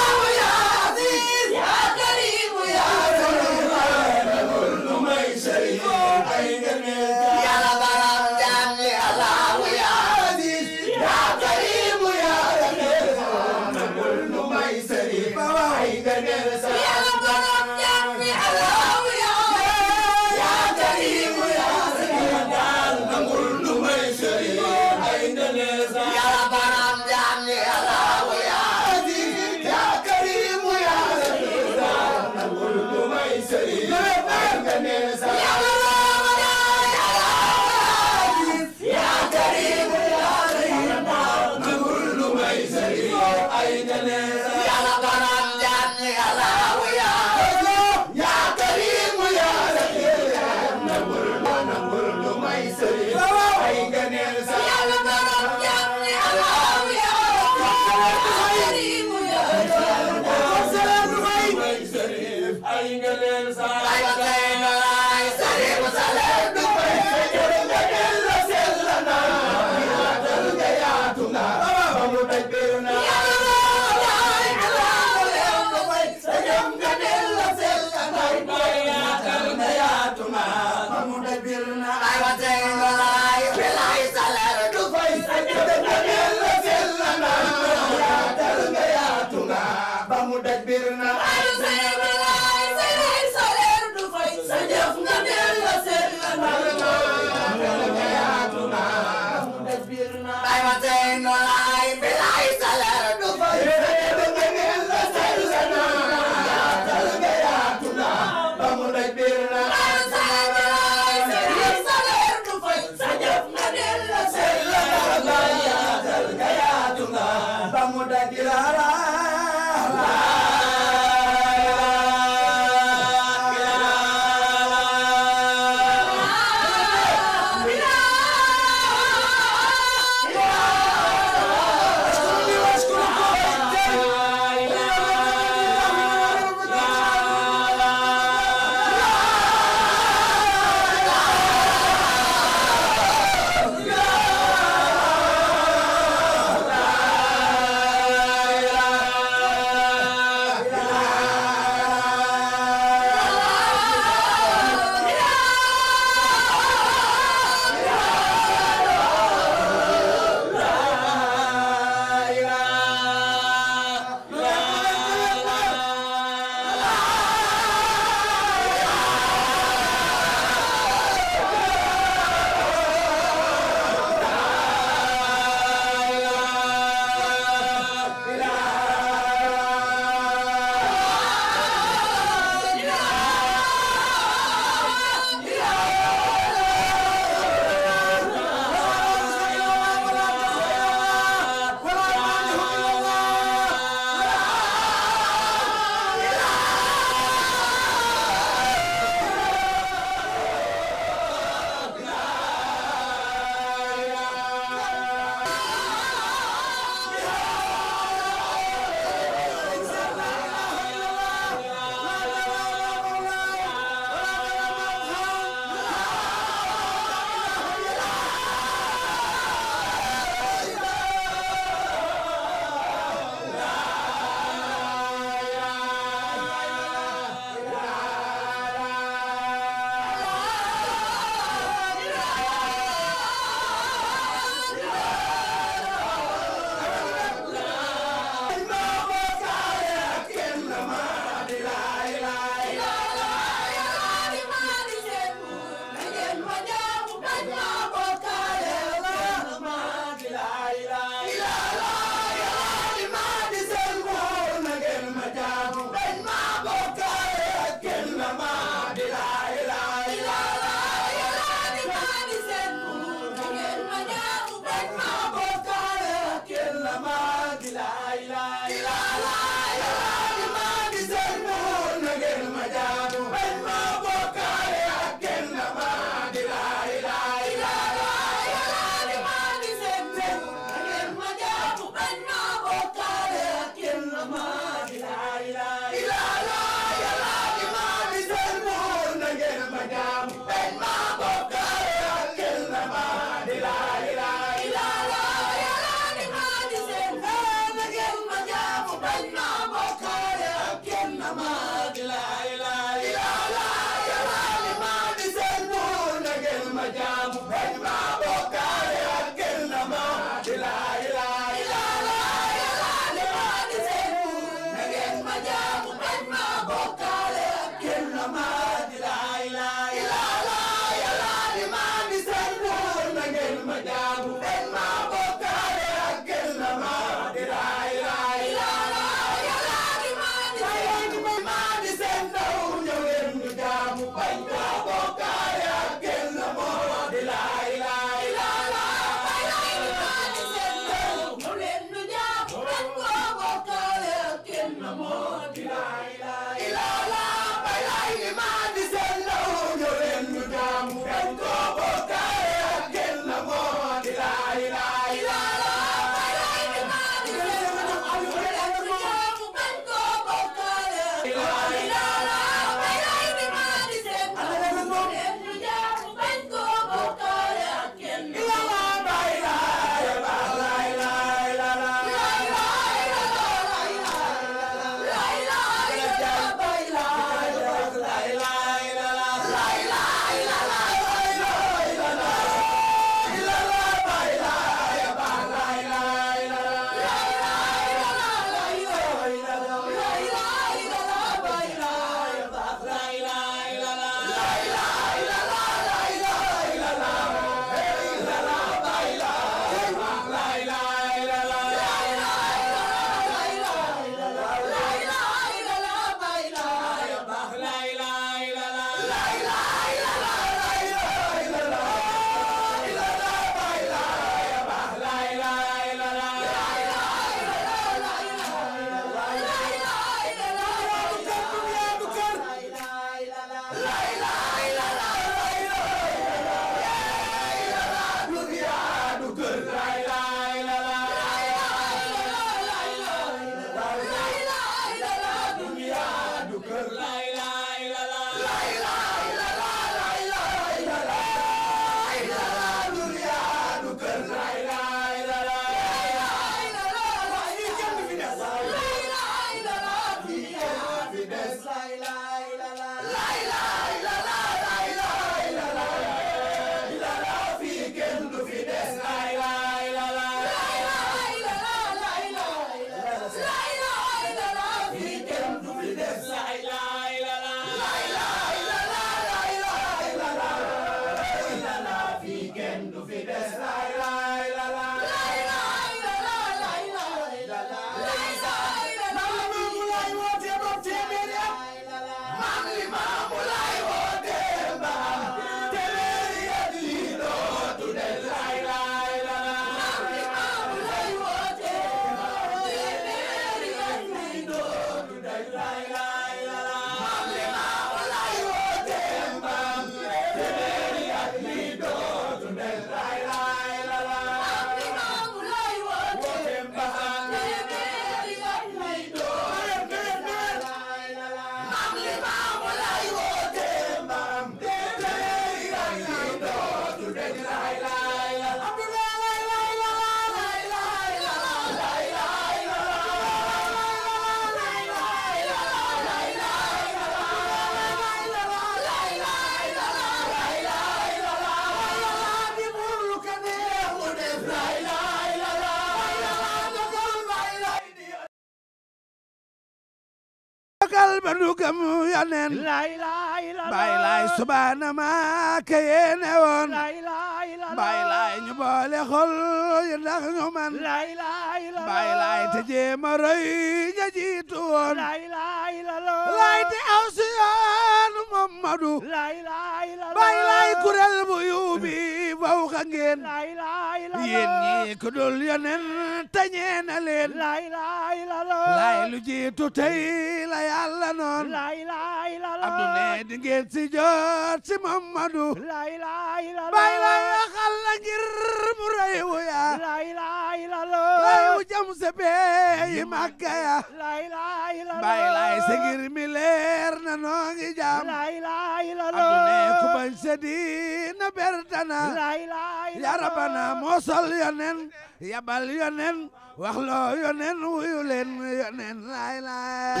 xol ba nu gëm yonen la ilaha illallah Baay Laay subaana maa ka yéene woon la ilaha illallah Baay Laay ñu boole xol yi ndax ñu man la ilaha illallah Baay Laay te jéema roy ña jiitu woon la ilaha illallah laay te aw si yoonu Mamadu la ilaha illallah Baay Laay kuréel bu yuubi faw xa ngeen la ilaha illallah yéen ñi ku dul yonen te ñeena leen la ilaha illallah laay lu jiitu tey la yàlla noon la ilaha illallah abdu ne di ngeen si jot si Mamadu la ilaha illallah Baay Laay waxal la ngir mu rëy wu ya la ilaha illallah laay wu jam se bee yi màgga ya la ilaha illallah Baay Laay sa ngir mi leer na noo ngi jaam la ilaha abdu illallah ne ku bañ se diina bertana la ilaha ya illallah rabana moo sol yonen yabal yonen wax loo yonen wuyu leen yonen laay laay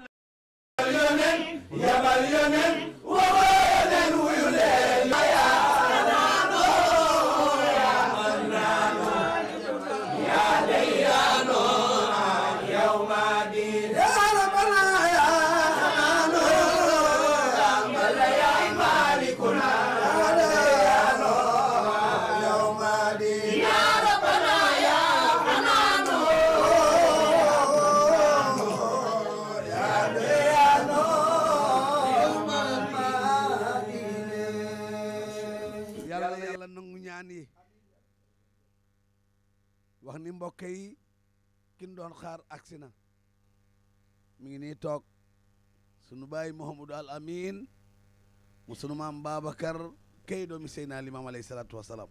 yabal yonen waxoo leen wuyu leen yàlla na yàlla nangu ñaan yi wax ni mbokk yi kin doon xaar agsi na mi ngi nii toog sunu baay Mouhamadou Al Amin mu sunu maam Babacar kay doomi Seydina Limaam alayhi salaatu wasalaam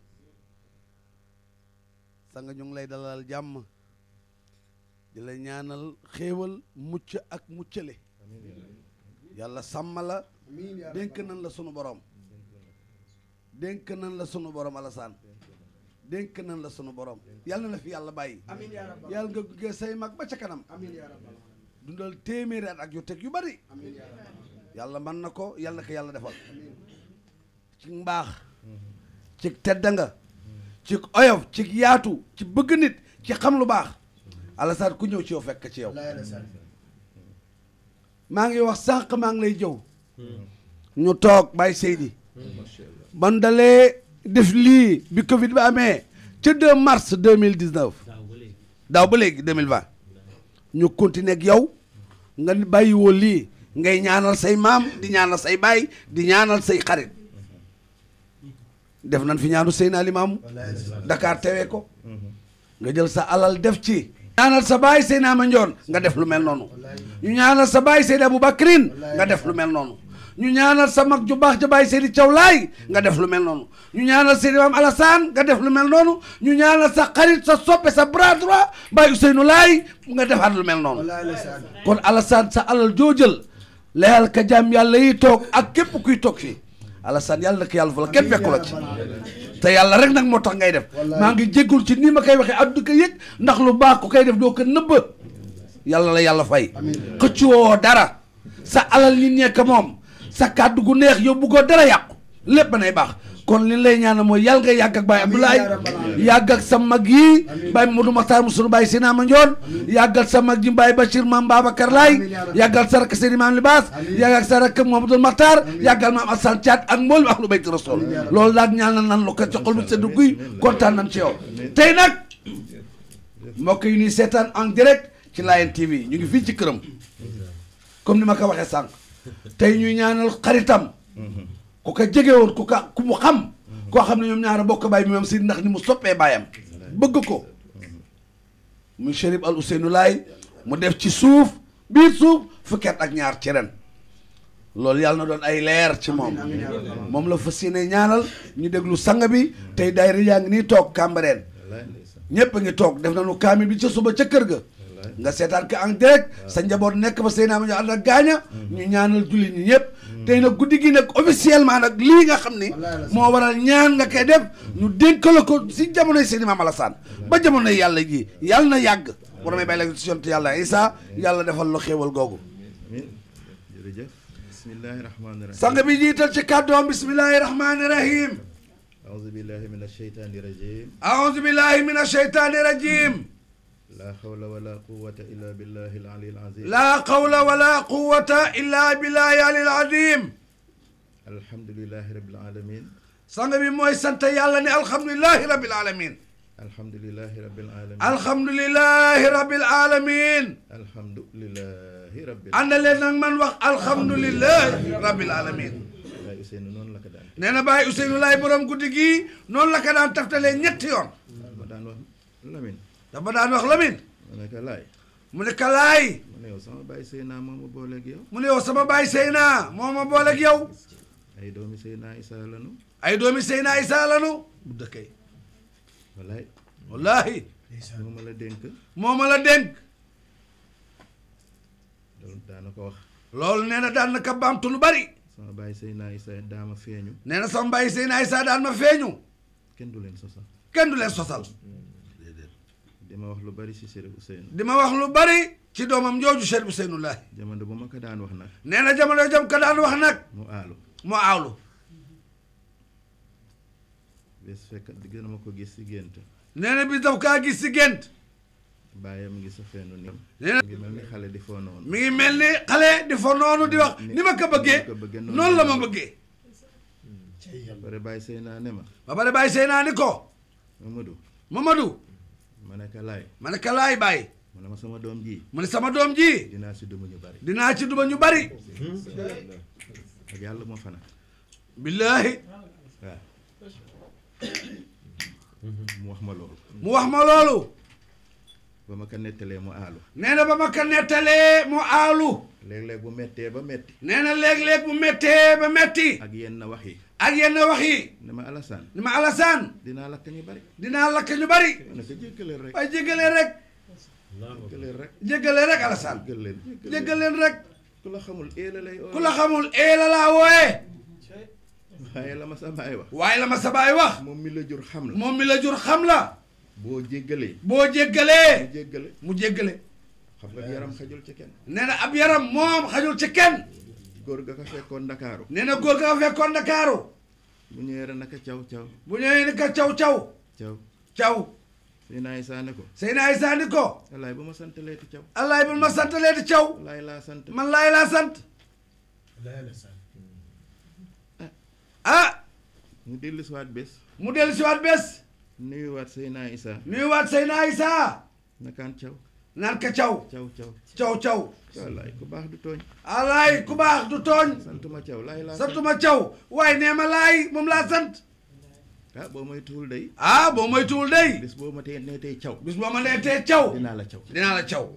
sanga ñu ngi lay dalal jàmm di la ñaanal xéewal mucc ak muccale yàlla sàmm la dénk nañ la sunu borom dénk nañ la sunu borom Alassane dénk nañ la sunu borom yàlla na la fi yàlla bàyyi yàlla nga gunge say mag ba ca kanam dundal téeméeri at ak yu teg yu bari yàlla mën na ko yàlla na ko yàlla defal ci mbaax ci tedda nga ci oyof ci yaatu ci bëgg nit ci xam lu baax Alassane ku ñëw ci yow fekk ci yow maa ngi wax sànq maa ngi lay jëw ñu toog bàyyi Seydi ban dalee def lii bi Covid bi amee ca 2 mars 2019 daaw ba léegi 2020 ñu continuer ak yow nga bàyyi woo lii ngay ñaanal say maam di ñaanal say baay di ñaanal say xarit def nañ fi ñaanu Seydina Limaamu Dakar tewee ko nga jël sa alal def ci ñaanal sa baay Seydina Mandione nga def lu mel noonu ñu ñaanal sa baay Seydi Aboubacrin nga def lu mel noonu ñu ñaanal sa mag ju baax ja baay Seydi Thiaw Laay nga def lu mel noonu ñu ñaanal Seydi Maam Alassane nga def lu mel noonu ñu ñaanal sa xarit sa soppe sa bras droit baay Ousseynou Laay nga defaat lu mel noonu kon Alassane sa alal joo jël layal ka jàmm yàlla yi toog ak képp kuy toog fii Alassane yàlla na ko yàlla fa la kenn fekku la ci te yàlla rek nag moo tax ngay def maa ngi jéggul ci nii ma koy waxee addu ko yëg ndax lu baax ku koy def doo ko nëbba yàlla la yàlla fay xëccuwoo dara sa alal nit ñee ko moom sa kàddu gu neex yóbbu ko dara yàqu lépp nay baax kon li lay ñaanal mooy yàlla nga yàgg ak Baye Abdoulaye yàgg ak sa mag yi Baye Modou Makhtar mu sunu Baye Sina Mandione yàggal sa mag ji Baye Bachir maam Babacar Laye yàggal sa rakk Seydi Maam Libaas yàggal sa rakk Mouhamadoul Makhtar yàggal maam Assane Thiat ak mboolem ahlu bayti rasul loolu daal ñaanal nan lu ko ci xol bi sedd guy kontaan nañ ci yow tey nag mbokk yi ñuy seetaan en direct ci Layen TV ñu ngi fii ci këram comme ni ma ko waxee sànq tey ñuy ñaanal xaritam ku ko jege woon ku ka ku mu xam koo xam ne ñoom ñaara bokk baay bi moom si ndax ni mu soppee baayam bëgg ko muy Chérif Al Ousseynou Laay mu def ci suuf biir suuf fukki at ak ñaar ci ren loolu yàlla na doon ay leer ci moom moom la fas yéene ñaanal ñu déglu sang bi tey daayira yaa ngi nii toog Cambérène ñëpp a ngi toog def nañu kaamil bi ca suba ca kër ga nga seetaan ko en direct sa njaboot nekk ba sëy naa ma ñu ànd ak gaaña ñu ñaanal julli ñi ñëpp tey nag guddi gi nag officiellement nag lii nga xam ni moo waral ñaan nga koy def ñu dénk la ko si jamonoy Seydi Maam Alassane ba jamonoy yàlla ji yàlla na yàgg bu damay bay la si yonent yàlla Isa yàlla defal la xéewal googu amiin jërëjëf bismillahi rahmaani rahim sang bi jiital ci kàddoom bismillahi rahmaani rahim aouzu billahi min asheytaani rajim aouzu billahi min asheytaani rajim laa xawla wala quwwata illa billahi al-ali al-azim laa qawla wala quwwata illa billahi alil azim alhamdulillahi rabbil alamin sang bi mooy sant yàlla ne alhamdulilahi rabbil alamin alhamdulillahi rabbil alamin alhamdulilahi rabbil alamin alhamdulillahi rabbil ànd leen nag man wax alhamdulilahi rabbil alamin waaye Ousseynou noonu la ko daan nee na Baye Ousseynou Laay borom guddi gii noonu la ko daan taftalee ñetti yoon ma daan wax Lamine dafa daan wax Lamine ma ne ko laay mu ne kalaay ma ne yow sama bàyyi Seyna moo ma booleeg yow mu ne yow sama baay Seyna moo ma booleeg yow ay doomi Seyna Issa lanu ay doomi Seyna Issa lanu bu dëkkee wallaay wallahi moo ma la dénk moo ma la dénk loolu daana ko wax loolu nee na daan na ka baamtu lu bari sama bàyyi Seyna Issa daama feeñu nee na sama baay Seyna Issa daan ma feeñu kenn du leen sosal kenn du leen sosal dama wax lu bari si Chérif Ousseynou di ma wax lu bari ci doomam jooju Chérif Ousseynou Laay jamono bu ma ko daan wax nag nee na jamono jam ka daan wax nag mu aalu mu aawlu bés fekk digg na ma ko gis si gént nee na bi daf kaa gis si gént bàyyam ngi sa feenu ni nee na ngi mel ni xale di foo noonu mi ngi mel ni xale di fa noonu di wax ni ma ko bëggee ni ma ko bëggee noonu noonu la la ma ma bëggee pare bàyyi Seyna ne ma ba pare bàyyi Seyna ni ko Mamadou Mamadou ma ne ko laay ma ne ka laay bàyyi mu ne ma sama doom ji mu ne sama doom ji dinaa si duma ñu bari dinaa ci duma ñu bari ak yàlla moo fana billaahi waaw mu wax ma loolu mu wax ma loolu ba ma ko nettalee mu aalu nee na ba ma ko nettalee mu aalu léeg-léeg bu mettee ba metti nee na léeg-léeg bu méttee ba metti ak yenn wax yi ak yenn wax yi ne ma Alassane ni ma Alassane dinaa lakk ñu bari dinaa lakk ñu bari ma ne ko jéggaleel rek waaye jéggaleen rek jéggaleel rek jéggaleen rek Alassane jéggal leen jéggaleen rek ku la xamul éela lay oo ku la xamul ee la laa wooyee waaye la ma sa baay wax waaye la ma sa baay wax moom mi la jur xam la moom mi la jur xam la boo jéggalee boo jéggalee mu jéggale mu jéggale xam nga yaram xajul ci kenn nee na ab yaram moom xajul ci kenn góor ga ko fekkoon Ndakaaru nee na góor ga nga fekkoon Ndakaaru bu ñëwee rek naka caw caw bu ñëwee ni ka caw caw caw caw Seyna Issa ne ko Seyna Issa ni ko wallaay bu ma sant leeti caw allaay bul ma sant leeti caw wallaay laa sant man laay laa sant ah mu dellu siwaat bés mu dellu siwaat bés nuyuwaat Seyna Issa nuyuwaat Seyna Issa nakaan caw naan ka caw caw caw caw caw wallaay ku baax du tooñ allaay ku baax du tooñ santuma caw laay laa sant santuma caw waaye nee ma laay moom laa sant ah boo may tuul day ah boo moytuwul day bés boo ma tee nee tey caw bis boo ma nee tee caw dinaa la caw dinaa la caw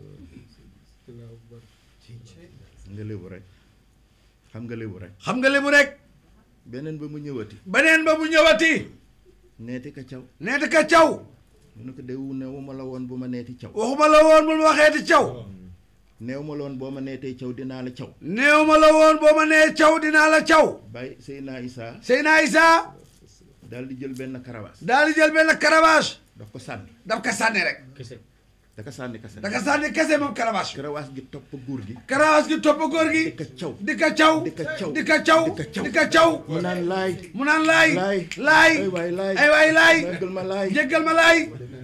nga lébu rek xam nga lébu rek xam nga li mu rek beneen ba mu ñëwati beneen ba bu ñëwati neeti ka caw neeti ka caw mu ne ko dewu neewu ma la woon bu ma neeti caw waxuma la woon bul ma waxeeti caw neew ma la woon boo ma neetee caw dinaa la caw néew ma la woon boo ma nee caw dinaa la caw bàyyi Seyna Issa Seyna Issa daal di jël benn karawaas daal di jël benn caravage daf ko sànni daf ka sànni rek da ko sànni kase da ka sànni kese moom caravage bi karawaas gi topp góor gi caravage gi topp góor gi di ko caw di ka caw di ka caw di ka caw di ka caw di ka caw mu naan laay mu naan laay laay laay ay waay laay ay waay laay jéggal ma laay jéggal ma laay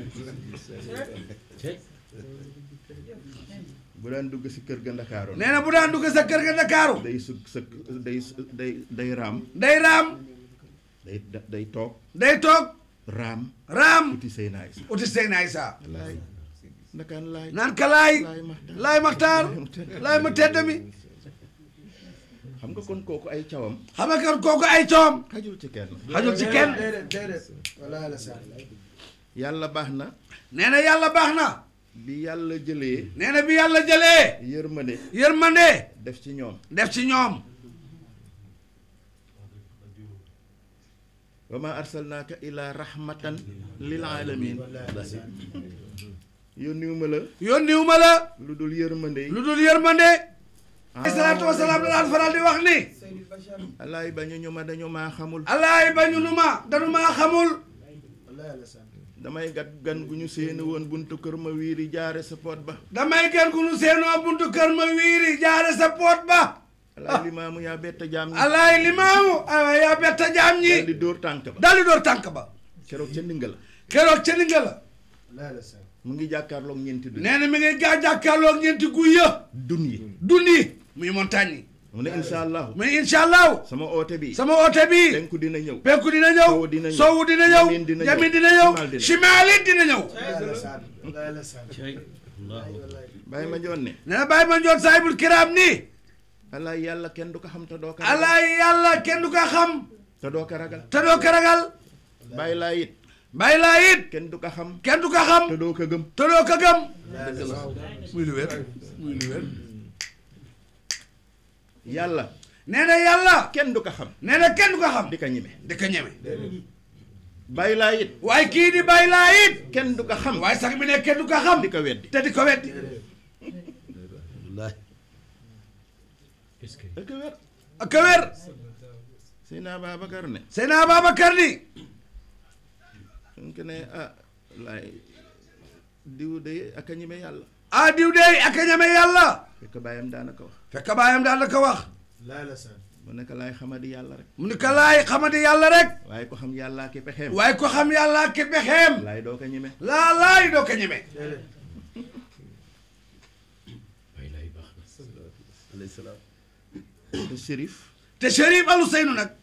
bu daan dugg si kër ga Ndakaaru nee na bu daan dugg sa kër ga Ndakaaru day sug sëkk day day day raam day raam day day toog day toog raam raam uti Seyna Issa uti Seyna Issa laay ndakaan laay naan ka laay laay maxtaar laay maxtaar laay ma tedd mi xam nga kon kooku ay cawam xam nga kon kooku ay coom xajul ci kenn xajul ci kenn yàlla baax na nee na yàlla baax na bi yàlla jëlee nee na bi yàlla jëlee yërmande yërmande def ci ñoom def ci ñoom wa ma arsalnaaka ila rahmatan lil alamin yónniwuma la yónniwu ma la lu dul yërmande lu dul yërmande alayhi salaatu wasalaam la daan faral di wax ni alaay bañu ñu ma dañu maa xamul alaay bañu nu ma danu maa xamul damay gat gan gu ñu séeni woon buntu kër ma wiiri jaare sa poot ba damay gën ku nu seenoo buntu kër ma wiiri jaare sa poot ba alaay limaamu yaa bett jaam ñi alaay limaamu aywa yaa betta jaam ñi daal di dóor tànk ba daal di door tànk ba keroog ca ndinga la keroog ca ninga la mu ngi jàkkaarloog ñeenti du nee na mi ngi gaa jàkkaarloog ñeenti guy ya dun yi dund yi muy montagne yi mu ne insha allahu muy incha allahu sama oote bi sama oote bi penku dina ñëw penku dina ñëw Sowu dina ñëw. sowu dina ñëw Yamin dina ñëw. yamin dina ñëw Shimal dina ñëw. shimaalit dina ñëw bàyyi ma joon ne nee na bàyyi ma njoon saahibul kiraam nii allah yàlla kenn du ko xam te doo ko allah yàlla kenn du ko xam te doo ko ragal te doo ko ragal bàyyi laa it bàyyi laa it kenn du ko xam kenn du ko xam te doo ko gëm te doo ko gëm muy lu wér muy lu wér yàlla nee na yàlla kenn du ko xam nee na kenn du ko xam di ko ñime di ko ñeme bàyyi laa it waaye kii di bàyyi laa it kenn du ko xam waaye sax bi ne kenn du ko xam di ko weddi te di ko weddi da ko wér ak a wér Seydina Babacar ne Seydina Babacar ni suñ ko ne ah laay diw de ak a ñime yàlla ah diw dey ak a ñeme yàlla fekk bàyyam daanaka wax fekk baayam daal la ko wax mu nekk laay xamadi yàlla rek mu ni ko laay xamadi yàlla rek waaye ko xam yàllaa ki pexeem waaye ko xam yàlla ki pexeem laay doo ko ñime laa laay doo ko ñeme alayhi salaam te shérif te Chérif Alou Seynou nag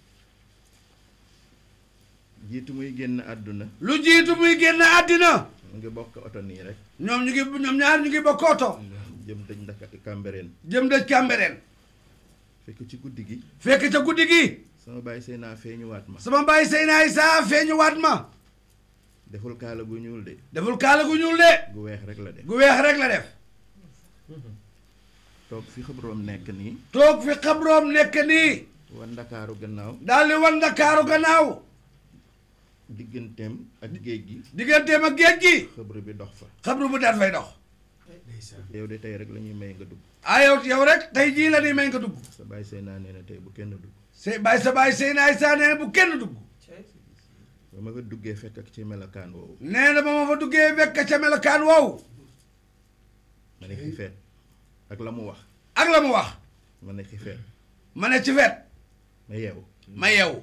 jiitu muy génn àdduna lu jiitu muy génn àddina mu ngi bokk oto nii rek ñoom ñu ngi ñoom ñaar ñu ngi bokk oto jëm dëj ndaka Cambérène jëm dëj Cambérène fekk ci guddi gi fekk ca guddi gi sama bàyyi sëy naa feeñuwaat ma sama mbaay Seyna Issa feeñu waat ma deful kaala gu ñuul de deful kaala gu ñuul de gu weex rek la def gu weex rek la def toog fi xabroom nekk nii toog fi xabroom nekk nii wa ndakaaru gannaaw daal di wan Ndakaaru gannaaw digganteem ak géej gi digganteem ak géej gi xabru bi dox fa xabru bu daat fay dox yow de tey rek la ñuy may nga dugg ah yow yow rek tey jii la ni may nga dugg sa bàyyi sëy naa nee na tey bu kenn dugg se bàyyi sa bàyyi Seyna Issa nee na bu kenn dugg ba ma nga duggee fekk ak ci melokaan woowu nee na ba ma fa duggee fekk ca melokaan woowu ma ne ci feet ak la mu wax ak la mu wax ma ne ci feet ma ne ci fet ma yeewu ma yeewu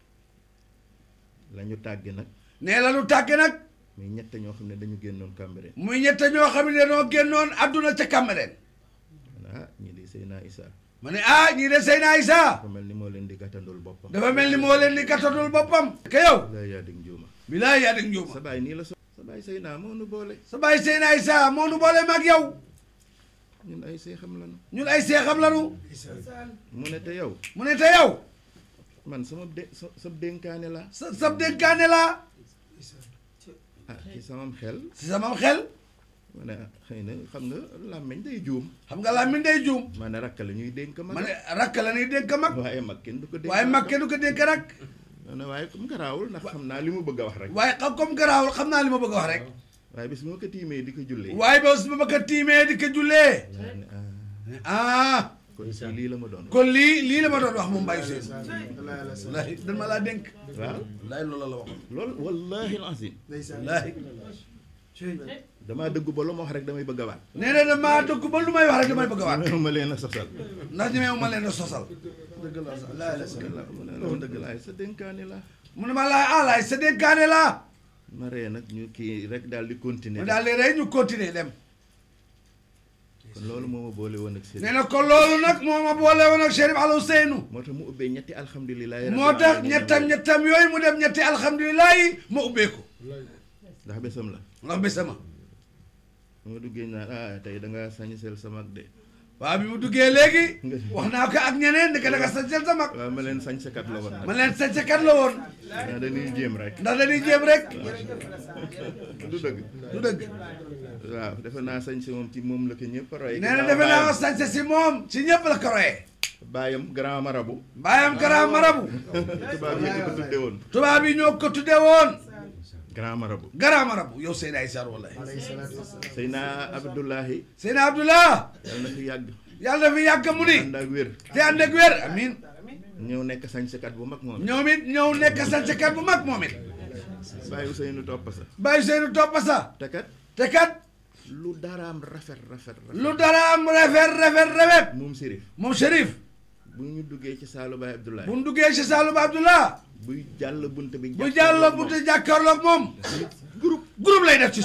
la ñu tàgge nag nee la lu tàgge nag muy ñett ñoo xam ne dañu génnoon Cambérène muy ñett ñoo xam ne dañoo génnoon àdduna ca Cambérène ma ne ah ñii di sëy naa Issa ma ne ah ñii de Seyna Issa dafa mel ni moo leen di gàttandul boppam dafa mel ni moo leen di kattadul boppam ke yow laa yaa dig njuuma bilaay yaa dëgg njuuma sa bàyyi nii la so sa bàyyi sëy naa moo nu boole sa bàyyi Seyna Issa moo nu boole mag yow ñun ay seexam lanu ñun ay seexam lanu mu ne te yow mu ne te yow man sama dé sa sa dénkaane la sa sab dénkaane laa ah ci samam xel si sama xel ma ne ah xëy na xam nga làmmiñ day juum xam nga laa min day juum ma ne rakk la ñuy dénk mag ma ne rakk la ni dénk mag waaye mag kenn du ko dénk waaye mag kenn du ko dénk rak ma ne waaye comme garaawul ndax xam naa li mu bëgg a wax rek waaye xam comme garaawul xam naa li ma bëgg a wax rek waaye bis moo ko tiimee di ko jullee waaye ba su ma ko tiimee di ko jullee ma ne ah ah kon si lii la ma doon kon lii lii la ma doon wax moom Baye Sène wallaahi dan ma laa dénk waaw wallaahi loolu la waxoon loolu wallahi alazim wallaahi damaa dëggu ba lu ma wax rek damay bëgg a waat nee na damaa dëgg ba lu may wax rek damay bëgg a waat ma leen a sosal ndax ñemewu ma leen a sosal mu ne loolu dëgg laay sa dénkaane la mu ne ma laay ah laay sa dénkaane laa ma ree nag ñu kii rek daal di mu continuer daal di rey ñu continuer dem kon loolu moo ma boole woon ak nee sëriñ na ko loolu nag moo ma boole woon ak Chérif Alou Seynou moo tax mu ubbee ñetti alhamdulilah moo tax ñettam ñettam yooyu mu dem ñetti alhamdulilah yi ma ubbee ko ndax bésam la ndax bésama moo duggee naan ah tey da nga sañsel sa mag de waaw bi mu duggee léegi wax naa ko ak ñeneen di ko da nga sañsel sa mag waaw ma leen sañsekat la woon nag ma leen sañsekat la woon ah dañuy jéem rek ndax dañuy jéem rek du dëgg du dëgg waaw defe naa sañse moom ci moom la ko ñëpp roy nee na defe naa ko sañse si moom si ñëpp la ko royee baayam grand marabu mbaayam grand marabu tubaab yi di ko tudde woon tubaab yi ñoo ko tudde woon grand marabu grand marabu yow Seydina Issa wallahi Seyna Abdullahi Seydina Abdullah yàlla na fi yàgg yàlla na fi yàgg mu ni ànd ak wér te ànd ak wér amin ñëw nekk sañsekat bu mag moom ñoom it ñëw nekk sañsekat bu mag moom it bàyyi Ousseynou topp sa bàyyi Seynu topp sa te kat te kat lu daraam rafet rafet rafet lu dara am rafet rafet rafet moom Sérif moom Chérif bu ñu duggee ci saalu Baay Abdoulaye bu mu duggee si Saalum Abdullah buy jàll bunt bi bu jàll bu te jàkkaarloog moom groupe groupe lay def ci suuf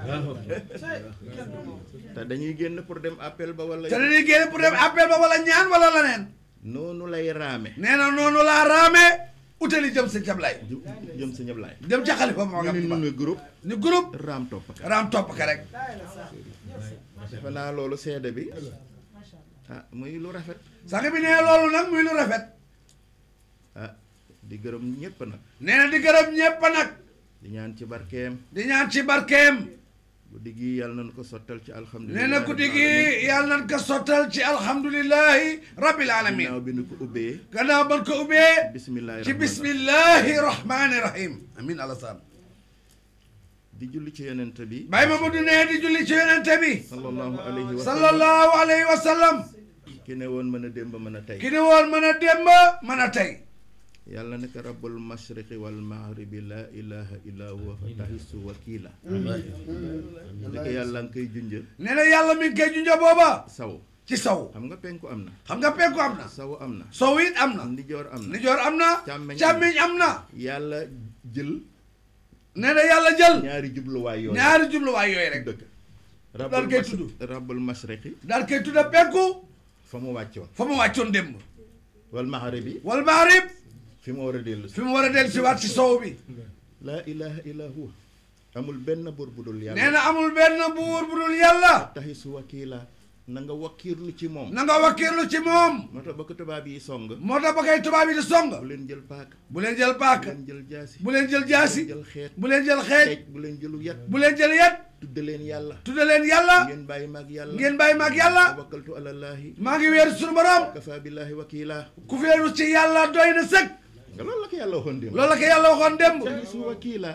te dañuy génn pour dem appel ba wala te dañuy génn pour dem appel ba wala ñaan wala leneen noonu lay raame nee na noonu laa raamee utali jëm sa jablay ju- jëm sa ñëpp laay jëm ca xalifa moo ñu gam ne ñu ne groupe ni groupe raam topp ka raam topp ka rek defe naa loolu seede bi ah muy lu rafet sang bi nee loolu nag muy lu rafet ah di gërëm ñëpp nag nee na di gërëm ñépp nag di ñaan ci barkeem di ñaan ci barkeem guddi gi yàlla nañu ko sottal ci alhamdulilah nee na guddi gi yàlla nañ ko sottal ci alhamdulillahi rabbil alamin ginnaaw bi nu ko ubbee gannaaw ban ko ubbee bisimilah ci bismillahi rahmani rahim amin alasaan di julli ci yonent bi Baye Mamadou nee di julli ci yonente bi sallallahu alayhi wa sallam sallallahu alayhi wa sallam ki ne woon mën a démb mën a tey ki ni woon mën a démb mën a tey yàlla nekk rabbul mashriqi wal maghribi la ilaha illa huwa fa tahisu wakila ndeke yàlla nga koy junj nee na yàlla mi ngi koy junja booba saw ci saw xam nga penku am na xam nga penku am na saw am na sow it am na ndijoor am na nijoor am na Càmmeñ am na. càmmiñ am na yàlla jël nee na yàlla jël ñaari jubluwaay yooyu ñaari jubluwaay yooyu rek dëkk daal koy tudd. rabbul mashriqi daal koy tudda penku fa mu wàccoon fa mu wàccoon démb wal maghribi wal maarib fi mu war a dellu si fi mu war a dellu si waat ci sow bi laa ilaha illa huwa amul benn buur bu dul yàlla nee na amul benn buur bu dul yàlla taxisu wakila na nga wakkiirlu ci moom na nga wakkiirlu ci moom moo tax ba ko tubaab yi song moo tax ba koy tubaab yi di song bu leen jël paaka bu leen jël bu paaka leen jël jaasi bu leen jël jaasi bu leen jël xeet bu leen jël xeej xeej bu leen jëlu yat bu leen jël yet tudde leen yàlla tudde leen yàlla ngeen bàyyi maag yàlla ngeen bàyyi maag yàlla tawakkaltu alallaahi maa ngi wéeru suñu borom kafa billahi wakila ku féeru ci yàlla doy na sëkk nga loolu la ko yàlla waxoon démb loolu la ko yàlla waxoon démb taxisu wakila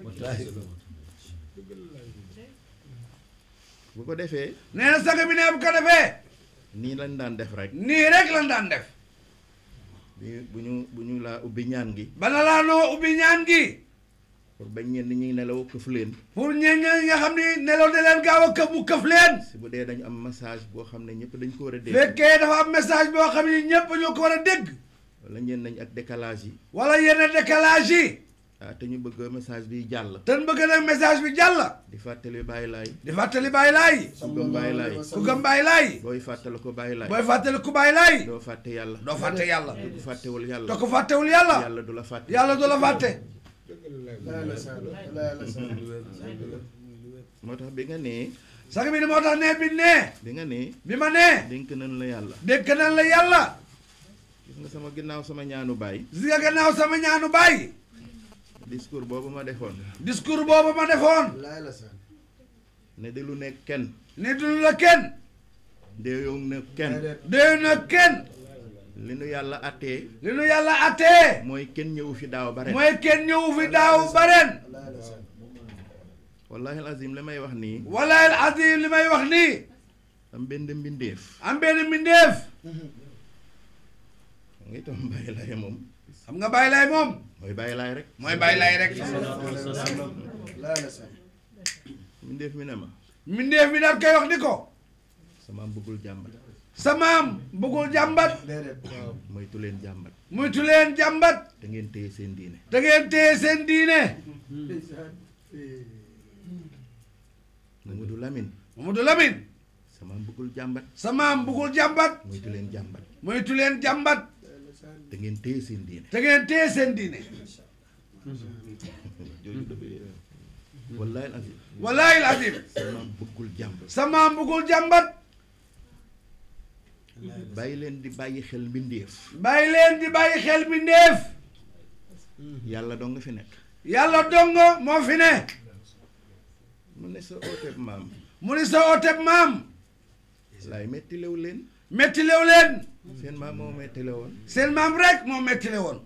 bu ko defee nee na sang bi ne bu ko defee nii lañ daan def rek nii rek lan daan def bi bu ñu bu ñu laa ubbi ñaan gi bana laa noo ubbi ñaan gi pour bañ ñenn ñi nelaw këf leen pour ñeen ñi nga xam ni nelaw de leen gaaw a këf mu këf leen si bu dee dañu am message boo xam ne ñëpp dañ ko war a dégg fekkee dafa am message boo xam ni ñëpp ñoo ko war a dégg wala ñeen nañ ak décalage yi wala yenn décalage yi ah te ñu bëgg message bi jàll te bëgg nag message bi jàll di fàttali bàyyi laay di fàttali bàyyi laay ku gëm bàyyi laay ku gëm bàyyi laay booy fàttali ko bàyyi laay booy fàttali ku bàyyi laay doo fàtte yàlla doo fàtte yàlla te ku fàttewul yàlla te ku fàttewul yàlla yàlla du la fàtte yàlla du la fàtte moo tax bi nga nee sax bi ni moo tax nee bi nee bi nga nee bi ma nee dénk nañ la yàlla dégg nañ la yàlla gis nga sama ginnaaw sama ñaanu baay si nga gannaaw sama ñaanu baay discours boobu ma defoon discours boobu ma defoon ne di lu nekk kenn ni du la kenn déeyow na kenn déy na kenn li nu yàlla attee li nu yàlla attee mooy kenn ñëwu fi daaw bare mooy kenn ñëwu fi daaw ba ren wallahi alazim li may wax nii walaay al azim li may wax nii am benn mbindeef am benn mbindeef nga itam bàyyi laay moom xam nga bàyyi laay moom mooy bàyyi laay rek mooy bàyyi laay rek mbindeef mi ne ma mbindeef mi daal koy wax ni ko sama bëggul jàmbat sa maam bëggul jàmbat moytu leen jàmbat muytu leen jàmbat te ngeen téye seen diine da ngeen téye seen diine Mamadou Lamine Mamadou Lamine sama bëggul jàmbat sa maam bëggul jàmbat moytu leen jàmbat muytu leen jàmbat te ngeen téye seen diine da ngeen téye seen diine jooju dafa wallahi alazim walaay al azim sama bëggul jàmbat sa maam bëggul jàmbat bàyyi leen di bàyyi xel mbindeef bàyyi leen di bàyyi xel mbindeef yàlla doo nga fi nekk yàlla dongo moo fi ne mu ne sa ooteeb maam mu ni sa ooteb maam laay mettilew leen mettilew leen seen maam moo mettile woon seen maam rek moo mettile woon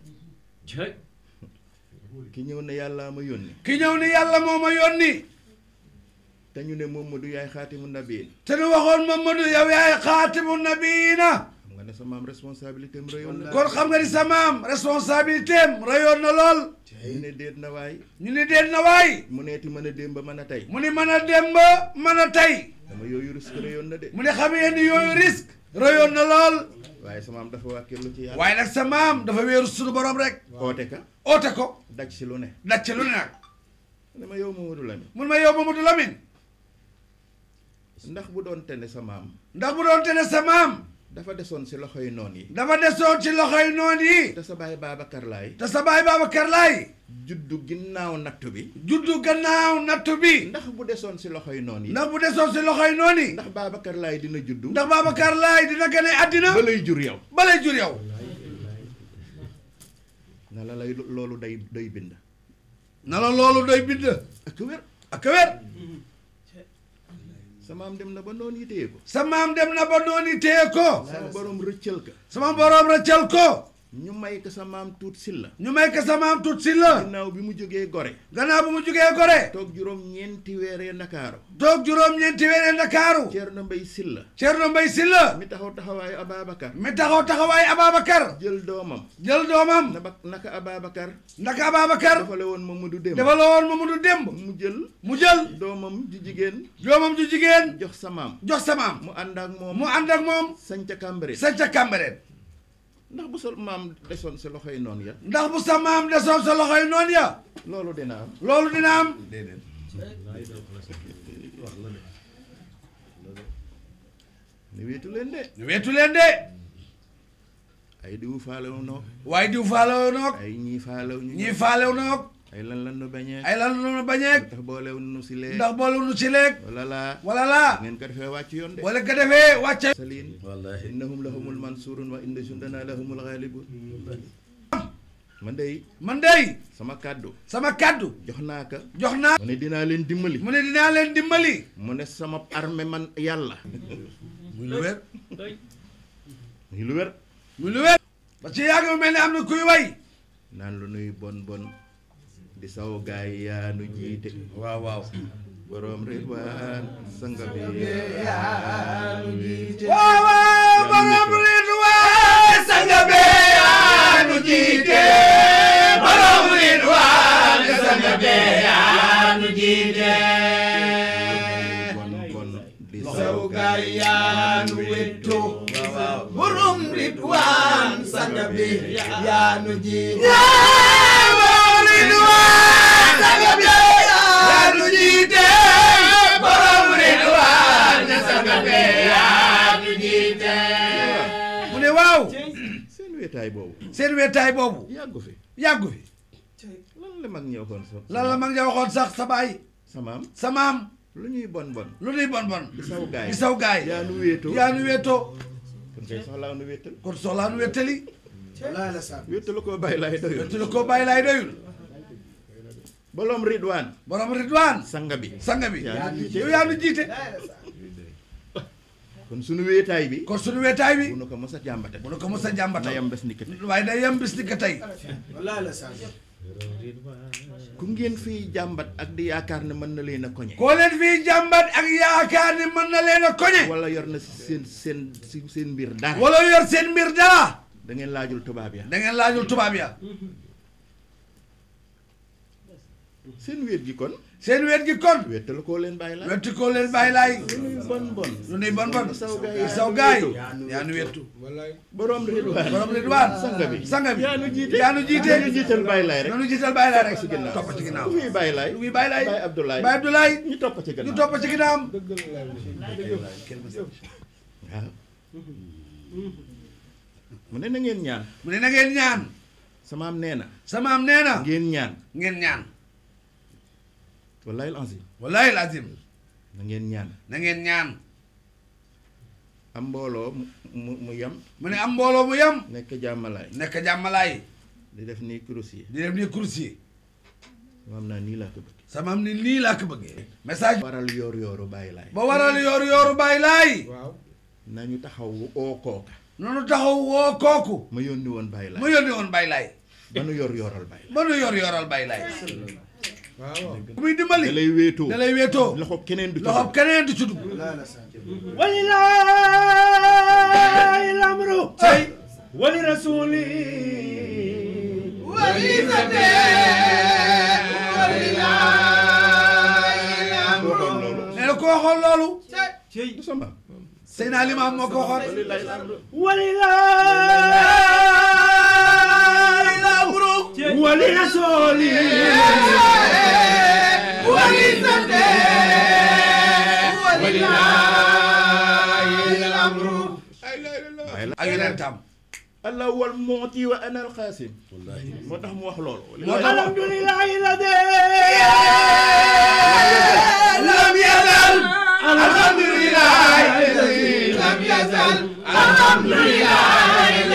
ki ñëw ne yàlla ma yónni ki ñëw ni yàlla moo ma yónni te ñu ne Momadou yaay xaatimu nabiin te nu waxoon Mamadou yow yaay xaatimu nabiina xam nga ne sa maam responsabilité am rëyoon na kon xam nga ni sa maam responsabilité am rayoon na lool ñu ne déet na waay ñu ni deen na waay mu neeti mën a démb ba mën a tey mu ni mën a dem ba mën a tey dama yooyu risque rëyoon na de mu ni xam ngeen ni yooyu risque rayoon na lool waaye sa maam dafa wàkkirlu ci yàlla waaye nag sa maam dafa wéeru suñu borom rek oote ka oote ko daj si lu ne daj ci lu ne nag ne ma yow Mamadou Lamine mun ma yow Mamadou Lamine ndax bu doon tene sa maam ndax bu doon te ne sa maam dafa desoon si loxoy noon yi dafa desoon ci loxoy noon yi te sa baay Babacar Laay te sa baay Babacar Laay juddu ginnaaw nattu bi juddu gannaaw nattu bi ndax bu desoon si loxoy noon yi ndax bu desoon si loxoy noon yi ndax Babacar Laay dina juddu ndax Babacar Laay dina gane àddina ba lay jur yow balay jur yow na la lay loolu day day bind na la loolu doy bind ak wér ak wér sa maam dem na ba noon yi téye ko sa maam dem na ba noonu téye ko sama borom rëccal ka sama boroom rëccal ko ñu may ko sa maam tuut silla ñu may ko sa maam tut si la ginnaaw bi mu jógee gore gannaaw bu mu jugee gore toog juróom ñeenti weeree ndakaaru toog juróom-ñeenti weeree Ndakaaru Ceerno Mbay Silla Ceerno Mbay Silla mi taxaw taxawaayu Ababacar mi taxaw taxawaay Ababacar jël doomam jël doomam na ba naka Ababacar ndaka Ababacar dafale woon Mamadou Dem dafa la woon Mamadou Demb mu jël mu jël doomam ju jigéen doomam ju jigéen jox sa maam jox sa maam mu ànd ak moom mu ànd ak moom sañ ca Kàmbare sañ ca Cambérène ndax bu sa maam desoon si loxoy noonu ya ndax bu sa maam desoon sa loxoy noonu ya loolu dina am loolu dina am ne wéetu leen de ñu weetu leen de ay diwu faalewu noog waaye diw faalew noog ay ñii faalew ñu ñii faalew noog ay lan lan nu bañee ay lan la bañeeg ndax boolew nu si lee ndax boolu nu ci leeg wala laa wala laa ngeen ko defee wàcc yoon de wala ko defee wàcce saliin wallahi innahum lahumul mansurun wa inna jundana lahumul ghalibun man day man dey sama kàddu sama kàddu jox naa ka jox naa mu ne dinaa leen dimbali mu ne dinaa leen dimbali mu ne sama armée man yàlla muy lu wér muy lu wér muy lu wér parce que yàgg mu mel ni am na kuy way naan lu nuy bon bon di saw gaay yaa nu jiite waaw waaw borom ridwaan sanga bi waaw waaw borom ridwaan sanga be yaa nu jiite borom ridwaan sanga be yaa nu jiite bon bon di saw saw gaay gaay yaa nu wetto borom ridwaan sanga bi yaa nu jiite borom ridwaan sanga be yaa nu jiite borom ridwaan sanga be yaa nu jiite mu ne waaw seen wéetaay boobu seen wetaay boobu yàggu fi yàggu fi lan la mag ñëw xoon so lan la mag ja waxoon sax sa baay samaam sa maam lu ñuy bon bon lu nuy bon bon di saw gaay di saw gaay yaa nu wéetoo yaa nu wéetoo kon kay soxlaa nu wéetal kon soxlaa nu wéttali wallaay la sa wéetalu koo bàyyi laay doyul wéttali ko bàyyi laay doyul bolom ridwaan borom ridwaan sanga bi sanga bi Yaa nu jiite. yow yaa nu jiite kon sunu wéetaay bi kon sunu wetaay bi bu nu ko mos a jàmbate bu nu ko mos a jàmbata na yam bés nikk waaye day yem bis ni ko tey wallaay la sa ku ngeen fiy jàmbat ak di yaakaar ne mën na leen a koñe koo leen fii jàmbat ak yaakaar ni mën na leen a koñe wala yor na si seen seen si seen mbir dara wala yor seen mbir dara da ngeen laajul tubaab ya da ngeen laajul tubaab ya seen wéet gi kon seen wet gi kon wéetalu koo leen bàyyi la wetti koo leen bàyyi laay bon bon lu nuy bon bon saw gaay di saw gaay yaa nu wettu borom ridwaan borom ridwaan sanga bi sanga bi yaa nu jiite yaa nu jiite ñu jiital bàyyi laay rek nanu jiital bàyyi laay rek si ginnaaw topp ci ginnaaw ku fiy bàyyi laay lu muy bàyyi laay bàyyi Abdoulaye bàyyi Abdoulaye ñu topp ci ñu gannaaw topp ci ginnaawam waaw mu ne na ngeen ñaan mu ne na ngeen ñaan samaam nee na sama am nee na ngeen ñaan ngeen ñaan wallahi alazim wallahi lazim na ngeen ñaan na ngeen ñaan am mbooloo mu mu mu yem mu ne am mbooloo mu yem nekk jàmmalaay nekk jàmmalaay di def nii kurus yi di def ni course yi samaam naa nii laa ko bëgg sama am ni lii laa ko bëggee message waral yoor yooru bàyyi laay ba waral yooru yooru bàyyi laay nañu taxaw oo kooka noonu taxaw woo kooku ma yónni woon bàyyi mu laay yónni woon bàyyi laay ba nu yor yooral bàyyi ba nu yor yoral bàyyi laay ku muy dimbali da lay wéetoo da lay wéetoo loxo keneen du ci loxo dugg. keneen du ci dugg ولله الأمر ولرسوله waxoon loolu nee na ko waxoon loolu du sama Seydina Limaam moo ko waxoon ولله ولرسوله ولله yonentam allah wal mu'ti wa ana al xaasim moo tax mu wax loolu moo tax alhamdulillahi lade lam yazal alhamdulillahi lam yazal alhamdulillahi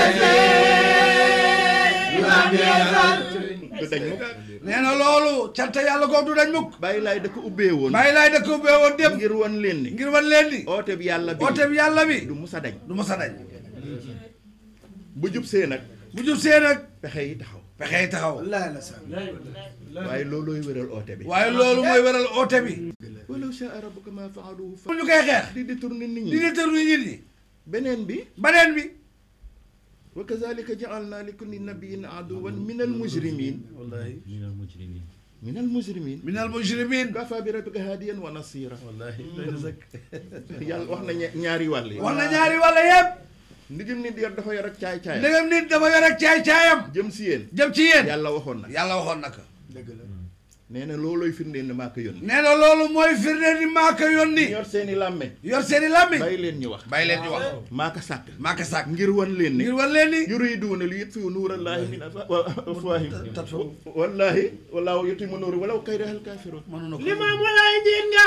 lam yazal du dañ mukk nee na loolu cant yàlla googu du dañ mukk bàyyi laay da ko ubbee woon bàyyi laay dëkk ubbee woon dépp ngir wan leen ni ngir wan leen ni oote bi yàlla bi oote bi yàlla bi du musa dañ du mos a dañ bu jub see nag bu jub see nag pexe yi taxaw pexe yi taxaw waaye loolooy wéral oote bi waaye loolu mooy waral oote bi walaw shaa rabbuka ma faaluhu fa bu ñu koy xeex di détourner nit di ñi détër nit ñi beneen bi baneen bi wa kazalika ja'alna li kulli nabiyyin aduwan min al mujrimin wallahi min al mujrimin minal mujrimin kafa bi rabbika hadiyan wa nasira wallahi doy na sëkk yàlla wax na ña- ñaari wàll yi wax na ñaari wàlla yëpp ndigim nit yor dafa yor ak caay caay ndegam nit dafa yor ak caay-caayam jëm si yéen jëm ci yéen yàlla waxoon na yàlla waxoon na ko nee na loolooy firndeel ne maa ko yónni nee na loolu mooy firnde ni maa ko yónni yor seeni làmmeñ yor seeni làmmiñ bàyyi leen ñu wax bàyyi leen ñu wax maa ko sàkk maa ko sàkk ngir wan leen ne ngir wan leen ni yuriduuna li yutfiu nuurallaahi min afwaahihim wallaahi wallaahu yutimmu nuuri walaw kariha al-kaafiruun limaamu lay njiit nga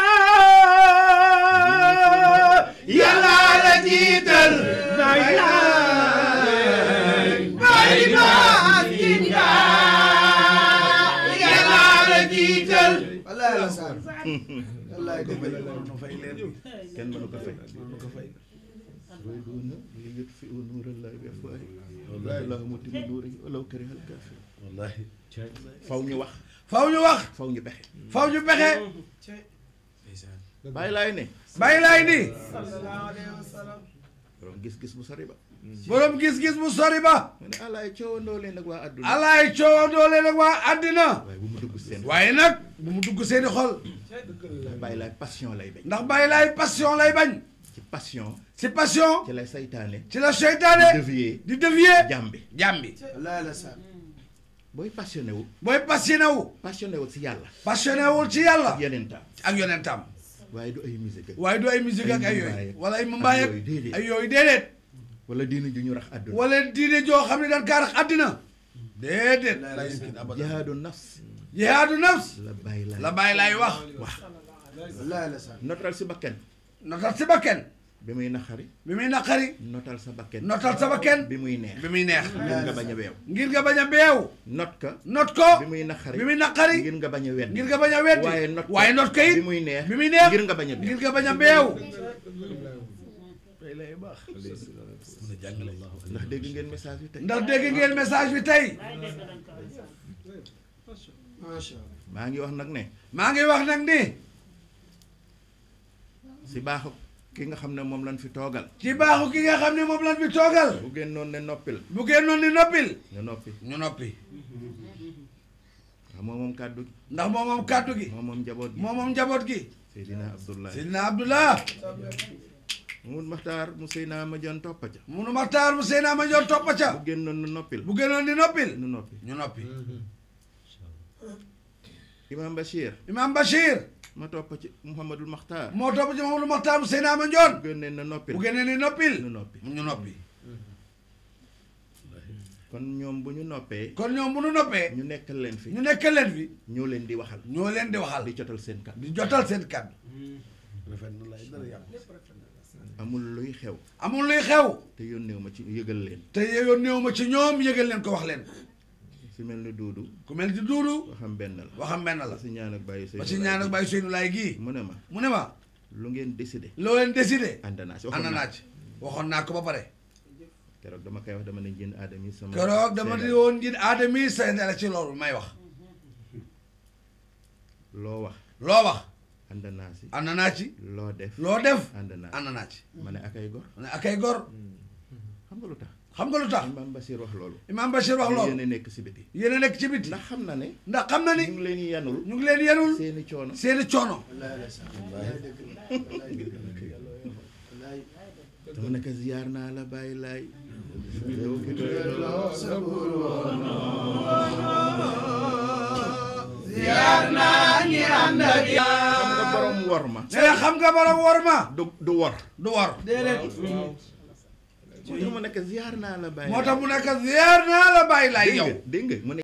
yàlla la jiital bay bay baas jiit nga yàlla la jiital kenn mënu ko fay yuriduuna li yutfiu nuurallaahi bi afwaahihim wallaahu mutimmu nuurihi walaw kariha al-kaafiruun wallahi faw ñu wax faw ñu wax faw ñu pexe faw ñu pexe bàyyi laay ne bàyyi laay ni borom gis-gis bu sori ba borom gis-gis bu sori ba mu ne alaay coowandoo leen ak waa àdduna alaay coowandoo leen ak waa àddina waaye bu mu dugg seen waaye nag bu mu dugg seeni xol bàyyi laay passion lay bañ ndax bàyyi laay passion lay bañ ci passion si passion ci lay saytaane ci la seytaane dévier di dévier jàmbi jàmbi booy passionné wu booy passionné wu passionné wu si yàlla passionné wul ci yàlla yeneen taam ak yonentam waaye du ay musique ak waaye du ay musique ak ay Ay yooyu mumbaay ak- wala ay mumbaay ak ak yooyu déedéet. ay yooyu déedéet wala diina ju ñu rax àdduna wala diine joo xam ne dañ kaa rax àddina déedéet jihaadu nafs jihaadu nafs la bàyyi laay la bàyyi laay wax notal si bakken notal si bakken bi muy naxari bi muy naqari notal sa bakken notal sa bakken bi muy neex bi muy neex ngir nga bañ a weew ngir nga bañ a beew not ka not ko bi muy naxari bi muy naqari ngir nga bañ a wedd ngir nga bañ a weddi waaye not waaye not ko it bi muy neex bi muy neex ngir nga bañ a beew ngir nga bañ a beew ndax dégg ngeen message bi tey ndax dégg ngeen message bi tey maa ngi wax nag ne maa ngi wax nag ni si baaxu ki nga xam ne moom lañ fi toogal ci baaxu ki nga xam ne moom lan fi toogal bu génnoon ne noppil bu génnoon ni noppil nga noppi ñu noppi ndax moom moom kàddu gi ndax moom moom kàddu gi moom moom njaboot gi moom moom njaboot gi Seydina Abdoulaye Seydina Abdullah Mamadou Maxtaar mu Seyna ma jon toppa ca munu maxtaar mu Seyna ma ñoo toppa ca bu génnoon ne noppil bu génnoon ni noppil nu noppi ñu noppi Imam Bachir Imam Bachir ma toppa ci Mouhamadul Maxtaar moo topp ci moom lu maxtaar mu Seyna ma njoon bu génnee ne noppil bu génnee ni noppil nu noppi ñu noppi kon ñoom bu ñu noppee kon ñoom bu nu noppee ñu nekkal leen fi ñu nekk leen fi ñoo leen di waxal ñoo leen di waxal di jotal seen kàddu di jotal seen kàddu amul luy xew amul luy xew te yónneew ma ci yëgal leen te yoon néew ma ci ñoom yëgal leen ko wax leen si mel ni duudu ku mel ni duudu waxam benn la waxam benn la ba si ñaan ak bàyyi ba ci ñaan ak bàyyi Seynou Laay gii mu ne ma mu ne ma lu ngeen décidé loo leen décidé ànd naa si ànd waxoon naa naa ci waxoon naa ko ba pare keroog dama koy wax dama ne jën aadami sama keroog dama di woon ngir aadami seen la ci loolu may wax loo wax loo wax ànd naa si ànd naa ci loo def loo def ànd naa ànd naa ci ma ne akay gor ne ak ay gor xam nga lu tax xam nga lu tax Imam Bachir wax loolu Imam Bachir wax loolu yéen a nekk si biti yéen a nekk ci biti ndax xam na ne ndax xam na ni ñu ngi leen yanul ñu ngi leen yenul seeni coono seeni coono dama ne ko ziyaar naa la bàyyi laay xam nga borom wor ma ne xam nga borom wor ma du du wor du wor moo tax mu nekk ziar naa la bàyyi moo tax mu nekk ziar naa la bàyyi laay dégg yow nga dégg nga mu ne